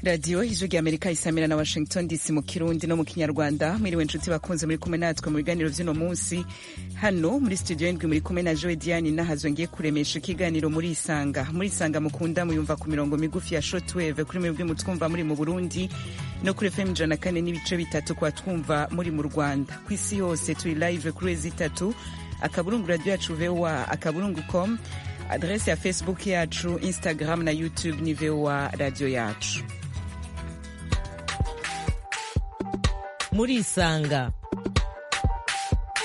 radiyo ijwi rya amerika isamira na washington dc mu kirundi no mu kinyarwanda mwiriwe inshuti bakunze muri kumwe natwe mu biganiro by'uno munsi hano muri studio ndwi muri kumwe na joe diane nahazo ngiye kuremesha ikiganiro muri isanga muri isanga mukunda muyumva ku mirongo migufi ya shotweve kuri mwebwe mutwumva muri mu burundi no kuri fm ijana na kane n'ibice bitatu kwa twumva muri mu rwanda ku isi yose turi live kuri ezi itatu akaburungu radiyo yacu voa akaburungu com adrese ya facebook yacu instagram na youtube ni voa radiyo yacu murisanga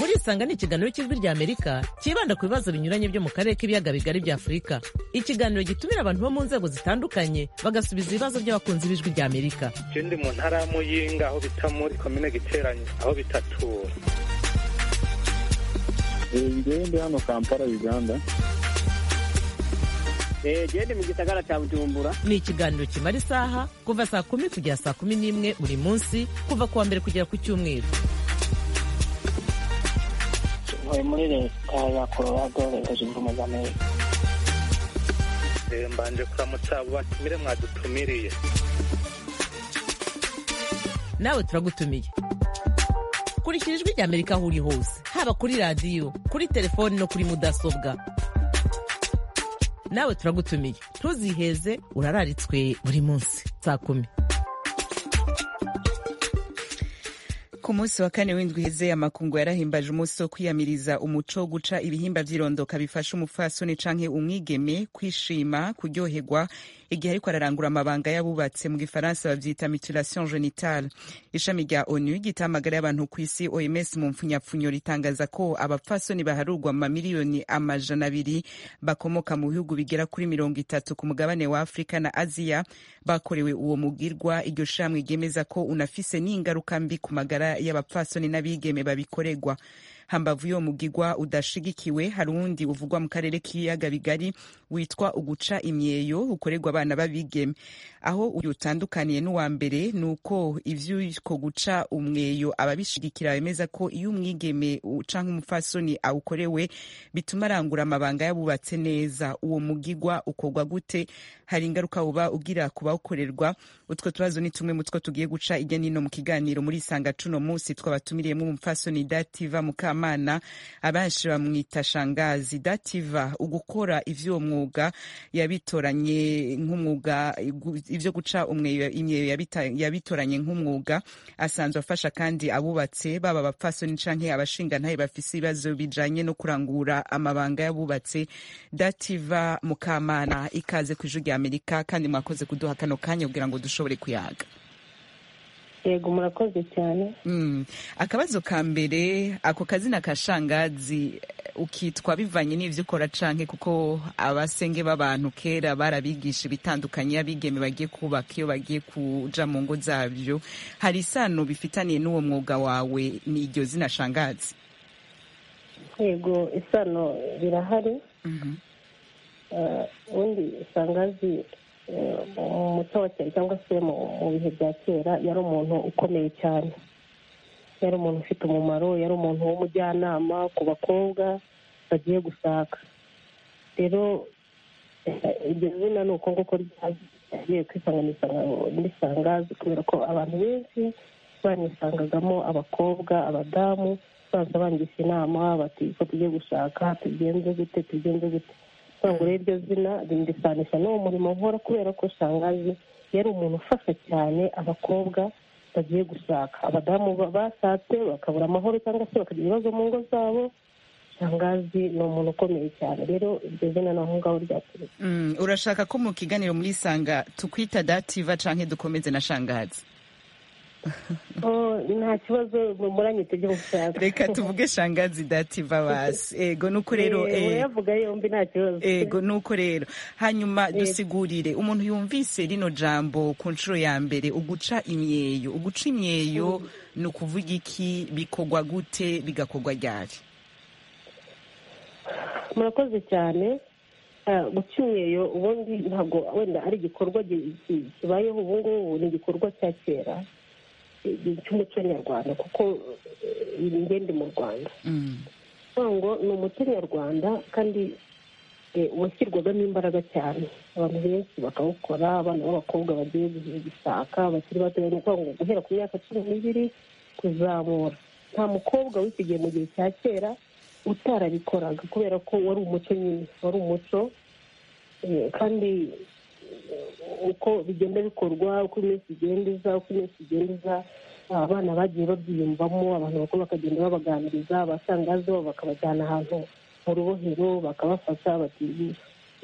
murisanga ni ikiganiro cy'ijwi rya amerika cyibanda ku bibazo binyuranye byo mu karere k'ibiyaga bigari bya afurika ikiganiro gitumira abantu bo mu nzego zitandukanye bagasubiza ibibazo by'abakunzi b'ijwi rya amerika icyo ndi mu ntara ya muyinga aho bita muri komine giteranye aho bita tura ndi hano kampala uganda gende mu gisagara cya bujumbura ni ikiganiro kimara isaha kuva saa kumi kugera saa kumi n'imwe buri munsi kuva ku wa mbere kugera ku cyumweru tuvuye muri leta ya kororado leta zunze ubumwe za amerika mbanje kuramutsa abo batumire mwadutumiriye nawe turagutumiye kurikira ijwi rya amerika aho uri hose haba kuri radiyo kuri telefoni no kuri mudasobwa nawe turagutumiye ntuziheze urararitswe buri munsi saa kumi ku munsi wa kane w'indwi iheze amakungu yarahimbaje umunsi wo kwiyamiriza umuco wo guca ibihimba by'irondoka bifasha umupfasoni canke umwigeme kwishima kuryoherwa igihe ariko ararangura amabanga y'abubatse mu gifaransa bavyita mutilation genitale ishami rya onu gitamagara y'abantu ku isi oms mu mpfunyapfunyo ritangaza ko abapfasoni baharurwa mu mamiliyoni amajana abiri bakomoka mu bihugu bigera kuri mirongo itatu ku mugabane wa afurika na aziya bakorewe uwo mugirwa iryo shami ryemeza ko unafise n'ingaruka mbi ku magara y'abapfasoni n'abigeme babikoregwa hambavu yo mugigwa udashigikiwe hari uwundi uvugwa mu karere k'ibiyaga bigari witwa uguca imyeyo ukorerwa abana b'abigeme aho uyu utandukaniye n'uwa mbere ni uko ivy'uko guca umweyo ababishigikira bemeza ko iyo umwigeme canke umupfasoni awukorewe bituma arangura amabanga yabubatse neza uwo mugigwa ukorwa gute hari ingaruka uba ugira ku bawukorerwa utwo tubazo ni tumwe mutwo tugiye guca ijya nino mu kiganiro muri isanga cuno munsi twabatumiriyemo umupfasoni dativa mukama Mukamana abenshi bamwita shangazi dativa ugukora ivy'uwo mwuga yabitoranye nk'umwuga ivyo guca imyeyo yabitoranye nk'umwuga asanzwe afasha kandi abubatse baba abapfasoni canke abashinga ntaye bafise ibibazo bijanye no kurangura amabanga y'abubatse dativa Mukamana ikaze ku ijwi rya Amerika kandi mwakoze kuduha kano kanya kugira ngo dushobore kuyaga yego murakoze cyane akabazo ka mbere ako kazina ka shangazi ukitwa bivanye n'ibyo ukora canke kuko abasenge b'abantu kera barabigisha ibitandukanye abigeme bagiye kubaka iyo bagiye kuja mu ngo zabyo hari isano bifitaniye n'uwo mwuga wawe ni iryo zina shangazi yego isano birahari ubundi shangazi mu muco wa kera cyangwa se mu bihe bya kera yari umuntu ukomeye cyane yari umuntu ufite umumaro yari umuntu w'umujyanama ku bakobwa bagiye gushaka rero iryo zina ni uko nguko ryagiye kwisanganisha n'isangazi kubera ko abantu benshi banisangagamo abakobwa abadamu baza bangisha inama bati ko tugiye gushaka tugenze gute tugenze gute gutangura iryo zina rindisanisha n'uwo murimo nkora kubera ko shangazi yari umuntu ufasha cyane abakobwa bagiye gushaka abadamu bashatse bakabura amahoro cyangwa se bakagira ibibazo mu ngo zabo shangazi ni umuntu ukomeye cyane rero iryo zina ni aho ngaho ryaturutse urashaka ko mu kiganiro muri isanga tukwita dativa canke dukomeze na shangazi nta kibazo muranyita ibyo mushaka reka tuvuge shangazi dativa basi ego nuko rero urayavuga yombi nta kibazo ego nuko rero hanyuma dusigurire umuntu yumvise rino jambo ku nshuro ya mbere uguca imyeyo uguca imyeyo ni ukuvuga iki bikorwa gute bigakorwa ryari murakoze cyane guca imyeyo ubundi ntabwo wenda ari igikorwa kibayeho ubungubu ni igikorwa cya kera cy'umuco nyarwanda kuko ingende mu rwanda ngo ni umuco nyarwanda kandi eh, washyirwagamo imbaraga cyane abantu benshi bakawukora abana b'abakobwa bagiye gusaka bakiri bato ni ukuvuga ngo guhera ku myaka cumi n'ibiri kuzamura nta mukobwa wisigiye mu gihe cya kera utarabikoraga kubera ko wari umuco nyine wari umuco eh, kandi eh, uko bigenda bikorwa uko iminsi igenda iza uko iminsi igenda iza abana bagiye babyiyumvamo abantu bakuru bakagenda babaganiriza abasangazo bakabajyana ahantu mu rubohero bakabafasha bati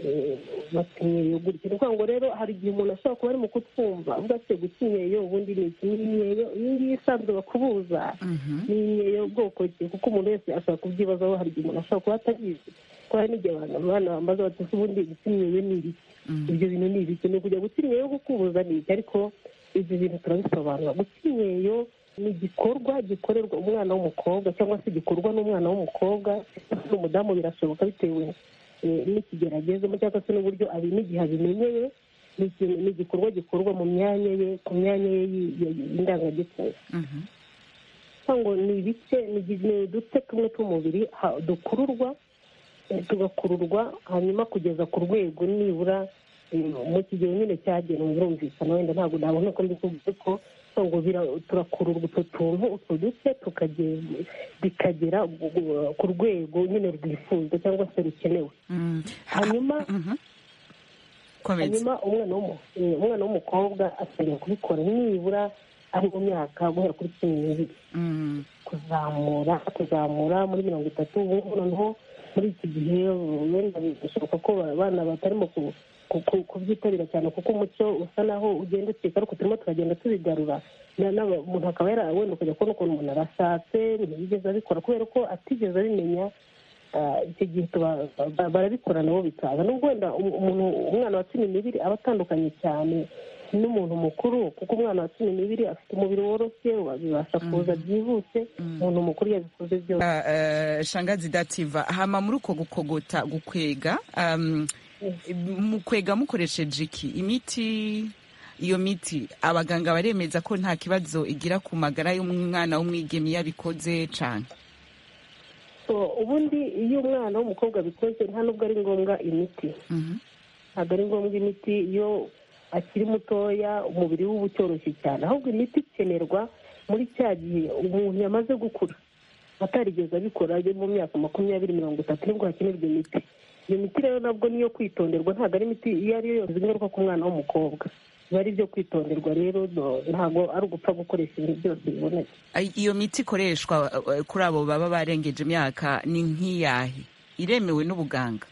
"Eh, bakenyeye gutya ni ukuvuga ngo rero hari igihe umuntu ashobora kuba ari mu kutwumva avuga ati gukenyeye ubundi ni iki ni imyeyo iyi ngiyi isanzwe bakubuza Mhm. ni imyeyo bwoko ki kuko umuntu wese ashobora kubyibazaho hari igihe umuntu ashobora kuba atabizi kuko hari n'igihe abantu abana bambaza bati "Ese ubundi gukenyeye ni ibiki Mhm. ibyo bintu ni ibiki ni ukujya gukenyeye kukubuza ni iki ariko ibyo bintu turabisobanura gukenyeye ni igikorwa gikorerwa umwana w'umukobwa cyangwa se gikorwa n'umwana w'umukobwa n'umudamu birashoboka bitewe eh, n'ikigero agezemo cyangwa se n'uburyo abi- n'igihe abimenyeye ni ikintu- ni igikorwa gikorwa mu myanya ye ku myanya ye y- y- y'indangagitsina Mhm. cyangwa ni ibice ni gi- ni uduce tumwe tw'umubiri ha- dukururwa eh, tugakururwa hanyuma kugeza ku rwego nibura eh, mu kigero nyine cyagenwe birumvikana wenda ntabwo nabona ko mbikuvuga ariko ngo turakururwa utwo tuntu utwo duce tukaje- bikagera gu- gu- ku rwego nyine rwifuzwa cyangwa se rukenewe Mhm. hanyuma Mhm. Komeza. hanyuma umwana w'umu- eh, umwana w'umukobwa asabwa kubikora nibura ari mu myaka guhera kuri cumi n'ibiri Mhm. kuzamura kuzamura muri mirongo itatu ubu ngubu noneho muri iki gihe wenda bishoboka ko abana batarimo ku- ku- ku- kubyitabira cyane kuko umuco usa naho ugenda ucika ariko turimo turagenda tubigarura Na- n'aba- umuntu akaba yara- wenda ukajya kubona ukuntu umuntu arashatse ntiyigeze abikora kubera ko atigeze abimenya ah, icyo gihe tuba- ba- barabikora nabo bikaza nubwo wenda um- umuntu umwana wa cumi n'ibiri aba atandukanye cyane n'umuntu mukuru kuko umwana wa cumi n'ibiri afite umubiri woroshye bibasha kuza byihuse umuntu mukuru yabikoze byose Ah, eh, shangazi dativa hama muri uko gukogota gukwega um, mukwega mukoresheje iki imiti iyo miti abaganga baremeza ko nta kibazo igira ku magara y'umwana w'umwigeme iyo abikoze cyane So, ubundi iyo umwana w'umukobwa abikoze nta nubwo ari ngombwa imiti ntabwo ari ngombwa imiti iyo akiri mutoya umubiri we uba utoroshye cyane ahubwo imiti ikenerwa muri cya gihe umuntu yamaze gukura atarigeze abikora ari mu myaka makumyabiri mirongo itatu nibwo hakenerwa imiti iyo miti rero nabwo niyo kwitonderwa ntabwo ari imiti iyo ari yo yose izi ingaruka ku mwana w'umukobwa biba ari ibyo kwitonderwa rero no- ntabwo ari ugupfa gukoresha ibintu byose bibonetse Ay- iyo miti ikoreshwa eh, kuri abo baba barengeje imyaka ni nk'iyahe iremewe n'ubuganga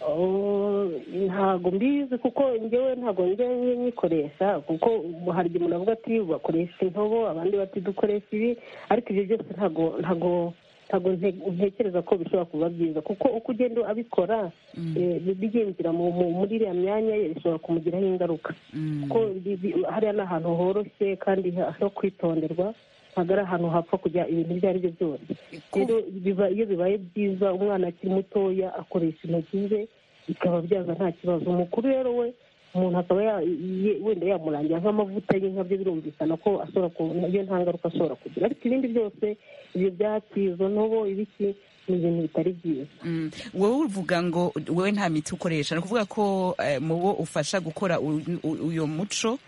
Oh, ntago mbizi kuko njyewe ntago njya nyikoresha kuko ubu hari igihe umuntu avuga ati bakoresha intobo abandi bati dukoresha ibi ariko ibyo byose ntago ntago ntago nte- ntekereza ko bishobora kuba byiza kuko uko ugenda abikora eh, bi- byinjira mu- mu- muri iriya myanya ye bishobora kumugiraho ingaruka Mm. kuko bi- bi- hariya ni ahantu horoshye kandi ha- ho kwitonderwa ntabwo ari ahantu hapfa kujya ibintu ibyo ari byo byose rero biba- iyo bibaye byiza umwana akiri mutoya akoresha intoki ze bikaba byaza nta kibazo umukuru rero we umuntu akaba ya- ye- wenda yamurangira nk'amavuta y'inka byo birumvikana ko ashobora ku iyo nta ngaruka ashobora kugira ariko ibindi byose ibyo byatsi izo ntobo ibiki ni ibintu bitari byiza Mm. wowe uvuga ngo wowe nta miti ukoresha ni ukuvuga ko eh, mu bo ufasha gukora u- u- uyu muco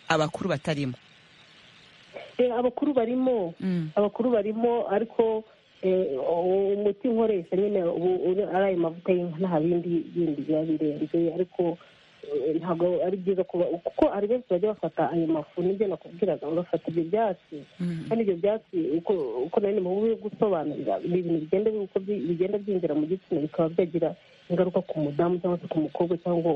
abakuru batarimo Eh, abakuru barimo abakuru barimo ariko eh, u- umuti nkoresha nyine ubu- ubu ari ayo mavuta y'inka nta bindi bindi biba birenze ariko eh, ntabwo ari byiza kuba kuko hari benshi bajya bafata ayo mafu nibyo nakubwiraga bagafata ibyo byatsi kandi ibyo byatsi uko uko nanone mu buryo bwo gusobanurira ni ibintu bigenda bi- uko bi- bigenda byinjira mu gitsina bikaba byagira ingaruka ku mudamu cyangwa se ku mukobwa cyangwa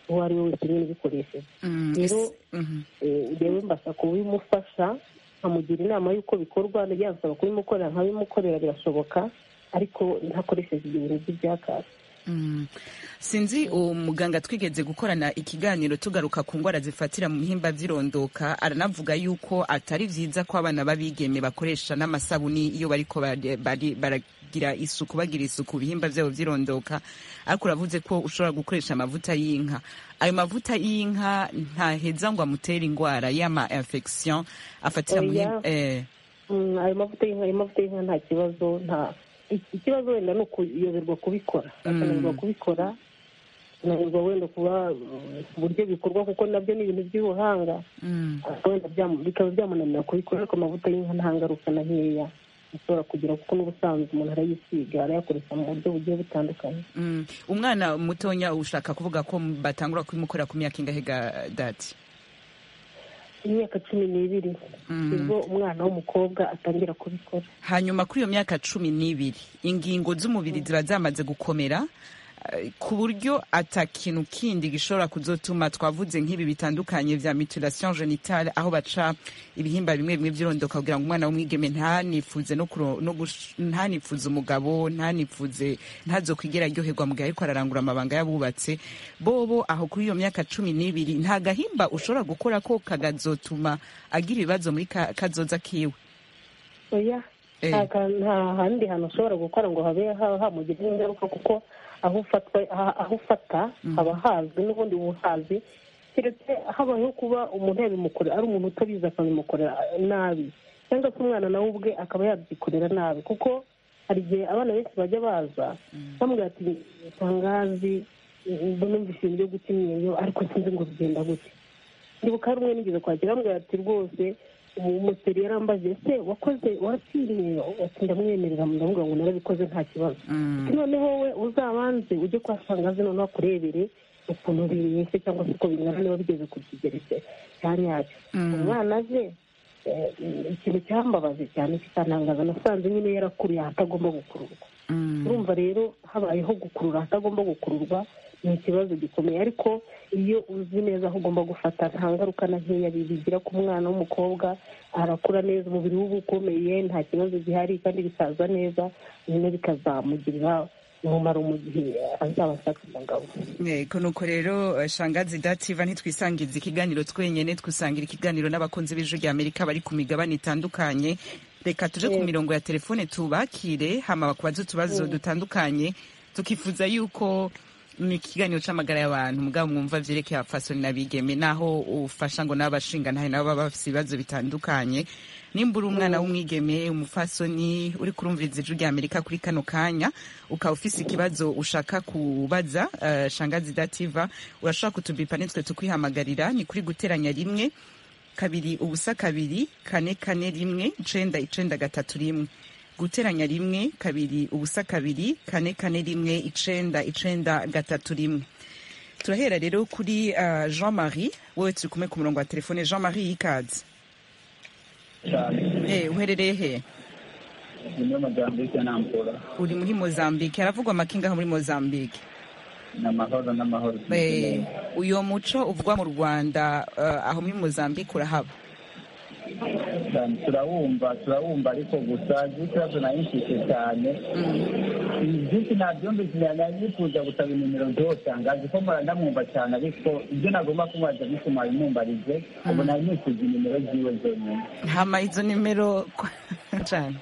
uwo ari we wese nyine ubikoresheje Mm, Rero- ese- mhm. Eh, rero mbasha kubimufasha nkamugira inama y'uko bikorwa yansaba kubimukorera nkabimukorera birashoboka ariko ntakoresheje ibyo bintu by'ibyakasi Mm. sinzi uwo muganga twigeze gukorana ikiganiro tugaruka ku ndwara zifatira mu bihimba by'irondoka aranavuga yuko atari byiza ko abana b'abigeme bakoresha n'amasabuni iyo bariko bari- bari- baragira isuku bagira isuku ibihimba byabo by'irondoka ariko uravuze ko ushobora gukoresha amavuta y'inka ayo mavuta y'inka ntaheza ngo amutere indwara y'ama infection afatira mu Oya. bihimba eh, Mm, ayo mavuta y'inka ayo mavuta y'inka nta kibazo nta iki- ikibazo wenda ni ukuyoberwa kubikora bakananirwa kubikora kunanirwa wenda kuba mm, uburyo bikorwa kuko nabyo ni ibintu by'ubuhanga Mm. ariko wenda byamu- bikaba byamunanira kubikora ariko amavuta y'inka nta ngaruka na nkeya ashobora kugira kuko n'ubusanzwe umuntu arayisiga arayakoresha mu buryo bugiye butandukanye Mm. umwana mutonya ushaka kuvuga ko batangura kubimukorera ku myaka ingahe ga dati imyaka cumi n'ibiri nibwo umwana w'umukobwa atangira kubikora hanyuma kuri iyo myaka cumi n'ibiri ingingo z'umubiri ziba zamaze gukomera eh, ku buryo ata kintu kindi gishobora kuzotuma twavuze nk'ibi bitandukanye vya mutilation genitale aho baca ibihimba bimwe bimwe by'irondoka kugira ngo umwana w'umwigeme ntanifuze no kuro- no gush- ntanifuze umugabo ntanifuze ntazokwigera aryoherwa mugihe ariko ararangura amabanga y'abubatse bobo aho kuri iyo myaka cumi n'ibiri nta gahimba ushobora gukora ko kagazotuma agira ibibazo muri ka- kazoza kiwe oya Eh. nta ka- nta handi hantu ushobora gukora ngo habe ha- hamugiraho ingaruka kuko aho ufatwa aha- aho ufata haba hazwi n'ubundi buhazi keretse habayeho kuba umuntu yabimukorera ari umuntu utabizi akabimukorera nabi cyangwa se umwana nawe ubwe akaba yabyikorera nabi kuko hari igihe abana benshi bajya baza bamubwira ati tangazi numvise ibintu byo guta imyeyo ariko sinzi ngo bigenda gute ndibuka hari umwe nigeze kwakira amubwira ati rwose ubu umuseri yarambaje se wakoze waratsindiye ati ndamwemerera ndavuga ngo narabikoze nta kibazo Mm. ati noneho we uzabanze ujye kwasanga zino noneho akurebere ukuntu bimeze cyangwa se uko bingana niba bigeze ku kigero cye- cya nyacyo Mm. umwana aje eh, ikintu cyambabaje cyane kikantangaza nasanze nyine yarakuriye ahatagomba gukururwa Mm. urumva rero habayeho gukurura ahatagomba gukururwa ni ikibazo gikomeye ariko iyo uzi neza aho ugomba gufata nta ngaruka na nkeya bigira ku mwana w'umukobwa arakura neza umubiri we uba ukomeye nta kibazo gihari kandi bisaza neza nyine bikazamugirira umumaro mu gihe azaba ashaka umugabo yego nuko rero eh, shangazi dativa ntitwisangiza ikiganiro twenyine twisangira ikiganiro n'abakunzi b'ijwi rya amerika bari ku migabane itandukanye reka tuje ku Yego. mirongo ya telefone tubakire hama bakubaza utubazo dutandukanye tukifuza yuko ni ikiganiro c'amagara y'abantu mugabo mwumva vyerekeye abafasoni n'abigeme naho ufasha ngo n'abashinganahe nabo baba bafise ibibazo bitandukanye nimba uri umwana w'umwigeme umufasoni uri kurumviriza ijwi rya amerika kuri kano kanya ukaba ufise ikibazo ushaka kubaza eh, shangazi dativa urashobora kutubipa nitwe tukwihamagarira ni kuri guteranya rimwe kabiri ubusa kabiri kane kane rimwe icenda icenda gatatu rimwe guteranya rimwe kabiri ubusa kabiri kane kane rimwe icenda icenda gatatu rimwe turahera rero kuri eh, jean marie wowe turi kumwe ku murongo wa telefone jean marie y'ikazi Eh, uherereye he Nyuma Mozambique nampora uri muri mozambique haravugwa amakingaho muri mozambique ni amahoro n'amahoro Eh, uyo muco uvugwa mu rwanda eh, aho muri mozambique urahaba cyane turawumva turawumva ariko gusa ikibazo nayishyize cyane byinshi nabyumvise nanyifuza gusaba inimero zose nganza ko mpora ndamwumva cyane ariko ibyo nagomba kumwaza bituma bimumbarize ubu nari nifuza inimero ziwe zonyine hama izo nimero cane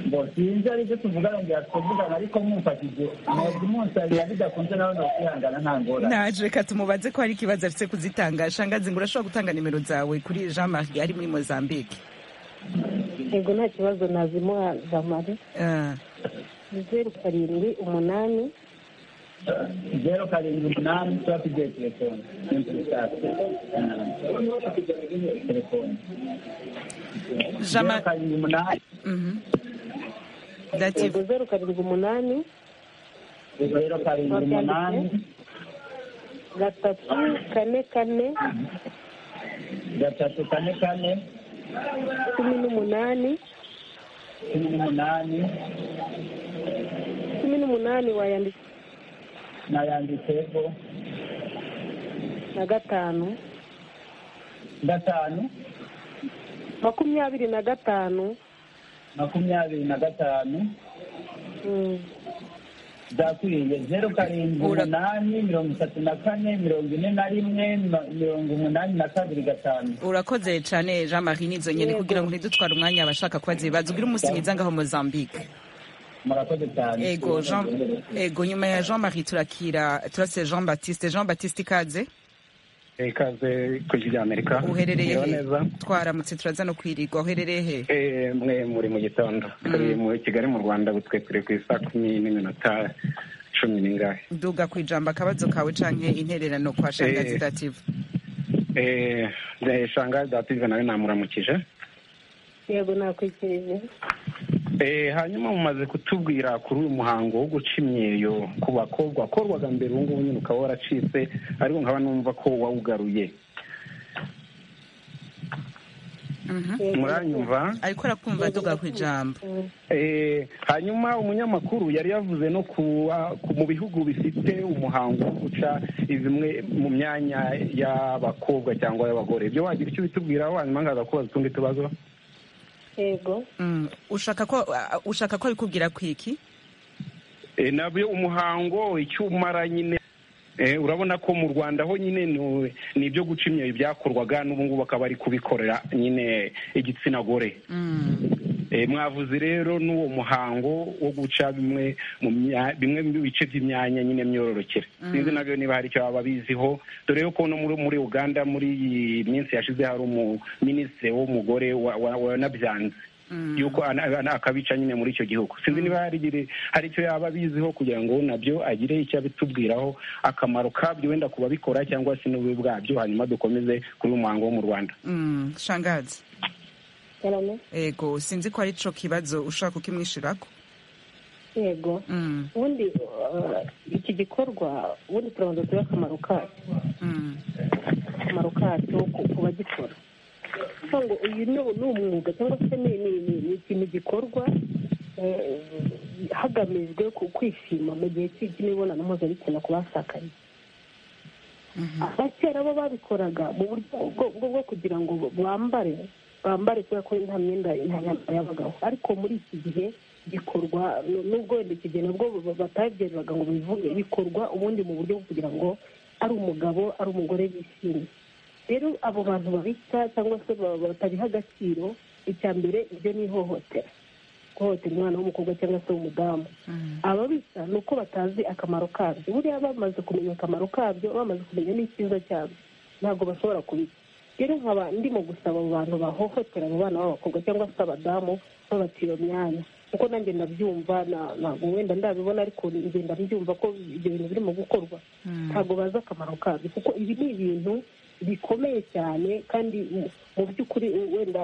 ngo sinzi aribyo tuvugana ngo yatuvugana ariko mumfashije mwebwe munsabira bidakunze nawe nokwihangana nta ngorane naje reka tumubaze ko hari ikibazo afite kuzitanga shangazi ngo urashobora gutanga nimero zawe kuri jean marie ari muri mozambique yego nta kibazo nazimuha zamare Eh, zeru karindwi umunani zeru karindwi umunani tuba tugiye telefone n'inturisasi telefone jean zeru marie karindwi umunani yego zeru karindwi umunani zeru karindwi umunani gatatu kane kane gatatu kane kane cumi n'umunani cumi n'umunani cumi n'umunani wayandika nayanditseho na gatanu gatanu makumyabiri na gatanu makumyabiri na gatanu mm, byakwiye zeru karindwi Ura- umunani mirongo itatu na kane mirongo ine na rimwe ma- mirongo umunani na kabiri gatanu urakoze cane jean marie nizo nyene Yego. kugira ngo ntidutware umwanya abashaka kubaza ibibazo ugira umunsi mwiza ngaho mozambique murakoze cyane ego jean ego nyuma ya jean marie turakira turase jean baptiste jean baptiste ikaze ikaze ku ijwi ry'amerika uherereye Merewe he neza twaramutse turaza no kwirirwa uherereye he Eh, mwe muri mu gitondo turi mu kigali mu rwanda butwekure ku isa kumi n'iminota cumi n'ingahe duga ku ijambo akabazo kawe canke intererano kwa shangazi Eh. dative Eh, eh, shangazi dative nawe namuramukije yego nakwikirije Eh, hanyuma mumaze kutubwira kuri uyu muhango wo guca imyeyo ku bakobwa wakorwaga mbere ubu ngubu nyine ukaba waracitse ariko nkaba numva ko wawugaruye Yego, muranyumva ariko arakumva duga ku ijambo Eh, hanyuma umunyamakuru yari yavuze no ku ku- mu bihugu bifite umuhango wo guca zimwe mu myanya y'abakobwa cyangwa y'abagore ibyo wagira icyo bitubwiraho hanyuma ngaza kubaza utundi tubazo yego Mm. ushaka ko uh, ushaka ko abikubwira kwiki Eh, nabyo umuhango icyo umara nyine Eh, urabona ko mu rwanda ho nyine ni- ni ibyo guca imyeyo byakorwaga n'ubu ngubu bakaba bari kubikorera nyine igitsina gore Mm. Eh, mwavuze rero n'uwo muhango wo guca bimwe mu mya- bimwe mu bice by'imyanya nyine myororokere sinzi nabyo niba hari icyo baba biziho dore yuko no muri muri uganda muri iyi minsi yashize hari umuminisitiri w'umugore wa- wa- wanabyanze yuko ana- ana- akabica nyine muri icyo gihugu sinzi niba hari igiri- hari icyo yaba abiziho kugira ngo nabyo agire icyo abitubwiraho akamaro kabyo wenda ku babikora cyangwa se n'ububi bwabyo hanyuma dukomeze kuri uyu muhango wo mu rwanda Mm. shangazi yarame ego sinzi ko ari co kibazo ushaka ukimwishirako yego Mm. ubundi uh, iki gikorwa ubundi turabanza turebe akamaro kacyo Mm. akamaro kacyo ku- ku bagikora kugira ngo uyu ni ni umwuga cyangwa se ni ni- ni- ni ikintu gikorwa eh, hagamijwe ku- kwishima mu gihe cy'i- cy'imibonano mpuzabitsina ku bashakanye abakera bo babikoraga mu buryo bwo- bwo- bwo kugira ngo bambare bambare kubera ko nta myenda nta myambaro y'abagabo ariko muri iki gihe bikorwa nu- nubwo wenda iki gihe nabwo ba- batabyemeraga ngo bivuge bikorwa ubundi mu buryo bwo kugira ngo ari umugabo ari umugore bishimye rero abo bantu babica cyangwa se ba- batabiha agaciro icya mbere ibyo ni ihohotera guhohotera umwana w'umukobwa cyangwa se w'umudamu ababisa ni uko batazi akamaro kabyo buriya bamaze kumenya akamaro kabyo bamaze kumenya n'icyiza cyabyo ntabwo bashobora kubica rero nkaba ndimo gusaba abo bantu bahohotera abo bana b'abakobwa cyangwa se abadamu babacira imyanya kuko nanjye ndabyumva na- ntabwo wenda ndabibona ariko ngenda mbyumva ko ibyo bintu birimo gukorwa ntabwo bazi akamaro kabyo kuko ibi ni ibintu bikomeye cyane kandi mu- mu by'ukuri wenda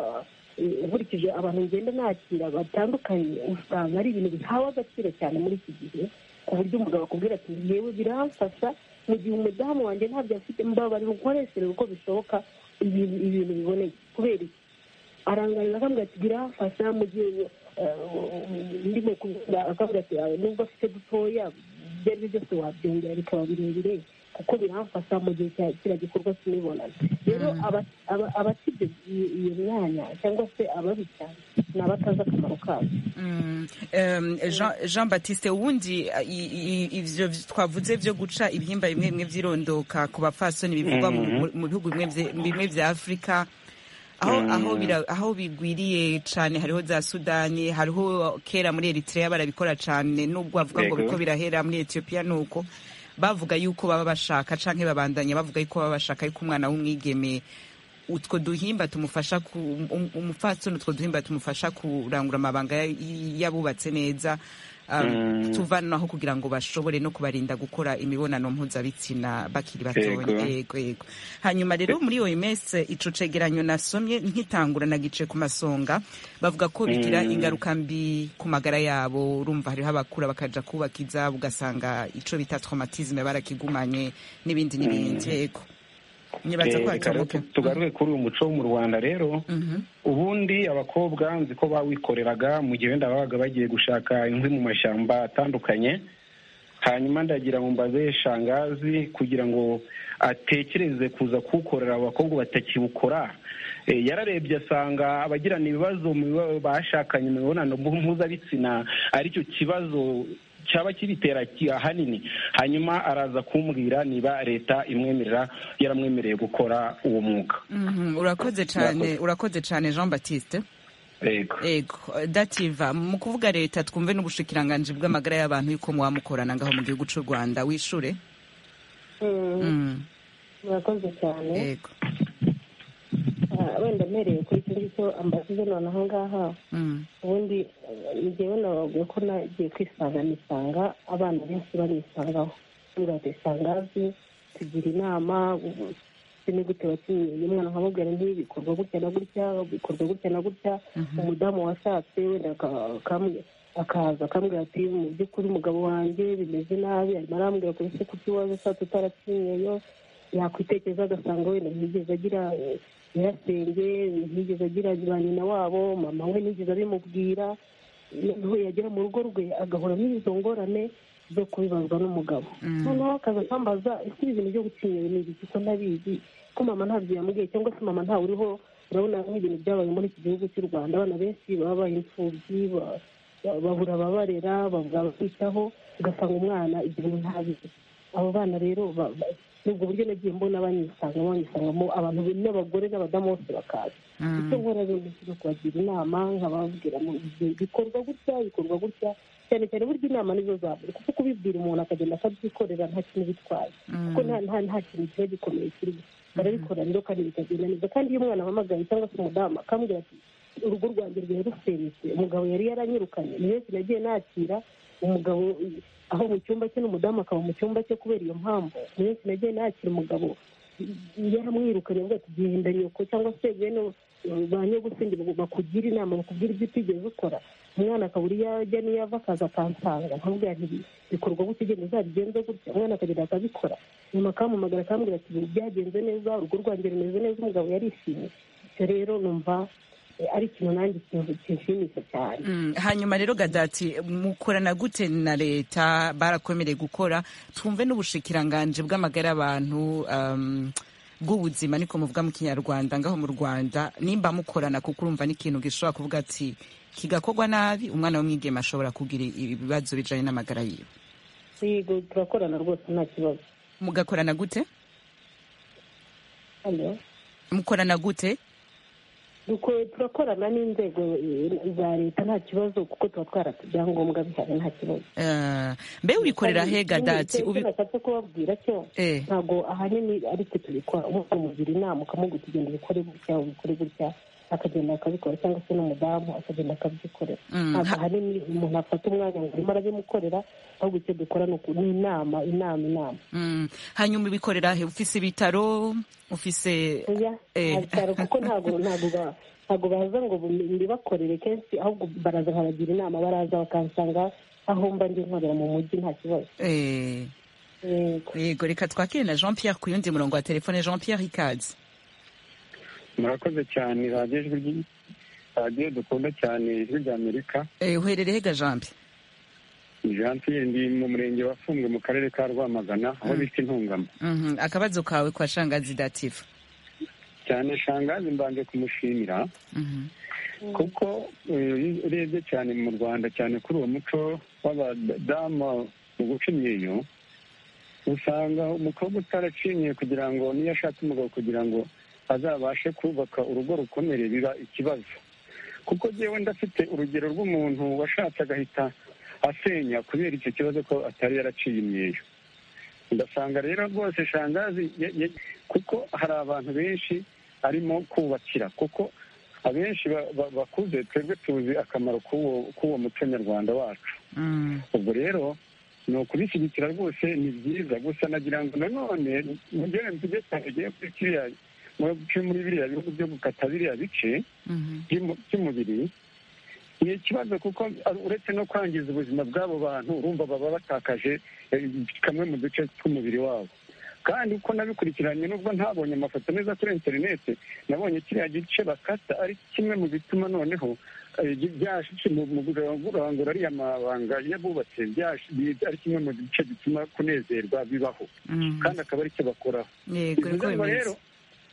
eh, nkurikije abantu ngenda nakira batandukanye usanga ari ibintu bihawe agaciro cyane muri iki gihe ku buryo umugabo akubwira ati yewe biramfasha mu gihe umudamu wanjye ntabyo afite mbabarira ukoreshereje uko bishoboka ibintu ibintu biboneye kubera iki arangarira akambwira ati biramfasha mu gihe eh, ndimo kubwira akambwira ati "Yawe, nubwo afite dutoya ibyo ari byo byose wabyongera bikaba birebire kuko biramfasha mu gihe cya kiriya gikorwa cy'imibonano rero aba- aba- abasibye iyo iyo myanya cyangwa se ababica ni abatazi akamaro kabo Mm. Em, Jean- jean baptiste ubundi uh, i- i- ivyo vy- twavuze vyo guca ibihimba bimwe bimwe vyirondoka ku bapfasoni bivugwa mu- mu- mu bihugu bimwe vye- bimwe vya afurika aho aho bira- aho bigwiriye cane hariho za sudani hariho kera muri eritrea barabikora cane nubwo bavuga ngo Yego. biriko birahera muri etiyopiya nuko bavuga yuko baba bashaka canke babandanya bavuga yuko baba bashaka yuko umwana w'umwigeme utwo duhimba tumufasha ku um- umupfasoni utwo duhimba tumufasha kurangura amabanga ya- yabubatse neza um, tuvanaho kugira ngo bashobore no kubarinda gukora imibonano mpuzabitsina bakiri batoya Yego. yego yego hanyuma rero muri oms ico cegeranyo nasomye nkitangura nagice ku masonga bavuga ko bigira ingaruka mbi ku magara yabo urumva hariho abakura bakaja kubaka izabo ugasanga ico bita traumatisme barakigumanye n'ibindi n'ibindi yego nyibaza ko Eh, reka rero hatomoka tugaruke kuri uyu muco wo mu rwanda rero Mhm. ubundi abakobwa nzi ko bawikoreraga mu gihe wenda babaga bagiye gushaka inkwi mu mashyamba atandukanye hanyuma ndagira ngo mbaze shangazi kugira ngo atekereze kuza kuwukorera abakobwa batakiwukora Eh, yararebye asanga abagirana ibibazo mu biba- bashakanye mu mibonano mpu- mpuzabitsina aricyo kibazo cyaba kibitera ki- ahanini hanyuma araza kumbwira niba leta imwemerera yaramwemereye gukora uwo mwuga Mhm, urakoze cyane urakoze cyane jean baptiste yego ego dativa mu kuvuga leta twumve n'ubushikiranganji bw'amagara y'abantu yuko mwamukorana ngaho mu gihugu cy'u rwanda wishure Mm. Mm. murakoze cyane yego Ah, wenda mpereye kuri icyo ngicyo ambaze none aho ngaha Mm. ubundi eh, njyewe nababwiye ko nagiye kwisanga nisanga abana benshi banisangaho ntugaze isangazi tugira inama ubu- ubu ni gute wakinnye umwana nkamubwira nti bikorwa gutya na gutya bikorwa gutya na gutya umudamu washatse wenda aka- akamwe- akaza akambwira ati mu by'ukuri umugabo wanjye bimeze nabi arimo arambwira kuri se kuki waje ushatse utarakinyeyo yakwitekereza agasanga wenda ntiyigeze agira eh, nyirasenge ntiyigeze agira ba nyina wabo mama we ntiyigeze abimubwira noneho yagera mu rugo rwe agahura n'izo ngorane zo kubibazwa n'umugabo noneho akaza akambaza ese ibi bintu byo gucinyera ni ibiki ko ntabizi ko mama ntabyo yamubwiye cyangwa se mama ntawe uriho urabona nk'ibintu byabaye muri iki gihugu cy'u rwanda abana benshi baba babaye imfubyi ba- ba- babura ababarera babura ababitaho ugasanga umwana igihe ntabizi abo bana rero ba- ba- ni ubwo buryo nagiye mbona banyisanga banyisangamo abantu n'abagore n'abadamu bose bakaza icyo nkora rero ni ukuza kubagira inama nkababwira ngo ibi bikorwa gutya bikorwa gutya cyane cyane burya inama nizo zaburi kuko kubibwira umuntu akagenda akabyikorera nta kintu bitwaye kuko nta nta nta kintu kiba gikomeye kirimo barabikora rero kandi bikagenda neza kandi iyo umwana ahamagaye cyangwa se umudamu akambwira ati urugo rwanjye rwari rusenyutse umugabo yari yaranyirukanye ni benshi nagiye nakira umugabo eh, aho mu cyumba cye n'umudamu akaba mu cyumba cye kubera iyo mpamvu ni benshi nagiye nakira umugabo yaramwirukanye avuga ati genda nyoko cyangwa se bene eh, ba nyogusenge bagu- bakugira inama bakubwira ibyo utigeze ukora umwana akabura iyo ajya n'iyo ava akaza akansanga nkamubwira nti bikorwa gutya ugenda uzabigenze gutya umwana akagenda akabikora nyuma akampamagara akambwira ati "Ibi byagenze neza urugo rwanjye rumeze neza umugabo yarishimye icyo rero numva eh, ari ikintu nanjye kintu- kinshimisha cyane Mm, hanyuma rero gadati mukorana gute na leta barakomereye gukora twumve n'ubushikiranganje bw'amagara y'abantu um, bw'ubuzima niko muvuga mu kinyarwanda ngaho mu rwanda nimba mukorana kuko urumva n'ikintu gishobora kuvuga ati kigakorwa nabi umwana w'umwigeme ashobora kugira ibibazo bijanye n'amagara yiwe yego turakorana rwose nta kibazo mugakorana gute Hello? mukorana gute Duko- turakorana n'inzego eh, za leta nta kibazo kuko tuba twarata ibyangombwa bihari nta kibazo Eh, mbe ubikorera he gadati Ubi- Ubi- nashatse kubabwira cyo Eh. ntabwo ahanini ari twe tubikora umuntu umugira inama ukamubwira kugenda ubikore gutya ubikore gutya akagenda akabikora cyangwa se n'umudamu akagenda akabyikorera Mm, ntabwo ha- ahanini umuntu afata umwanya ngo arimo arabimukorera ahubwo icyo dukora ni uku- ni inama inama inama Mm, hanyuma ubikorera he ufise ibitaro ufise oya Eh. ntabitaro kuko ntabwo ntabwo ba- ntabwo baza ngo bu- mbibakorere kenshi ahubwo baraza nkabagira inama baraza bakansanga aho mba ndi nkorera mu mujyi nta kibazo eh, yego yego reka twakire na jean pierre ku yundi murongo wa telefone jean pierre ikaze murakoze cyane radiyo ijwi ry- radiyo dukunda cyane ijwi ry'amerika Eh, uherereye ga jambi jean pierre ndi mu murenge wa fumbwe mu karere ka rwamagana aho bita intungamo Mhm, akabazo kawe kwa shangazi dativa cyane shangazi mbanje kumushimira Mhm, kuko eh, iyo urebye cyane mu rwanda cyane kuri uwo muco w'abadamu mu guca imyeyo usanga umukobwa utaracinyiye kugira ngo niyo ashatse umugabo kugira ngo azabashe kubaka urugo rukomere biba ikibazo kuko jyewe ndafite urugero rw'umuntu washatse agahita asenya kubera icyo kibazo ko atari yaraciye imyeyo ndasanga rero rwose shangazi ye- ye- kuko hari abantu benshi arimo kubakira kuko abenshi ba- ba- bakuze twebwe tuzi akamaro k'uwo k'uwo muco nyarwanda wacu mm, ubwo rero ni ukubishyigikira rwose ni byiza gusa nagira ngo nanone mugere tujye tugiye kuri kiriya muri muri biriya bihugu byo gukata biriya bice mhm, by'umu- by'umubiri ni ikibazo kuko uretse no kwangiza ubuzima bw'abo bantu urumva baba batakaje eh, kamwe mu duce tw'umubiri wabo kandi uko nabikurikiranye nubwo ntabonye amafoto neza kuri interineti nabonye kiriya gice bakata ari kimwe mu bituma noneho eh, byashize mu mu kurangura ariya mabanga yabubatse byashize- ari kimwe mu bice bituma kunezerwa bibaho mm. kandi akaba ari cyo bakoraho yego bivuze reka ngo bimeze rero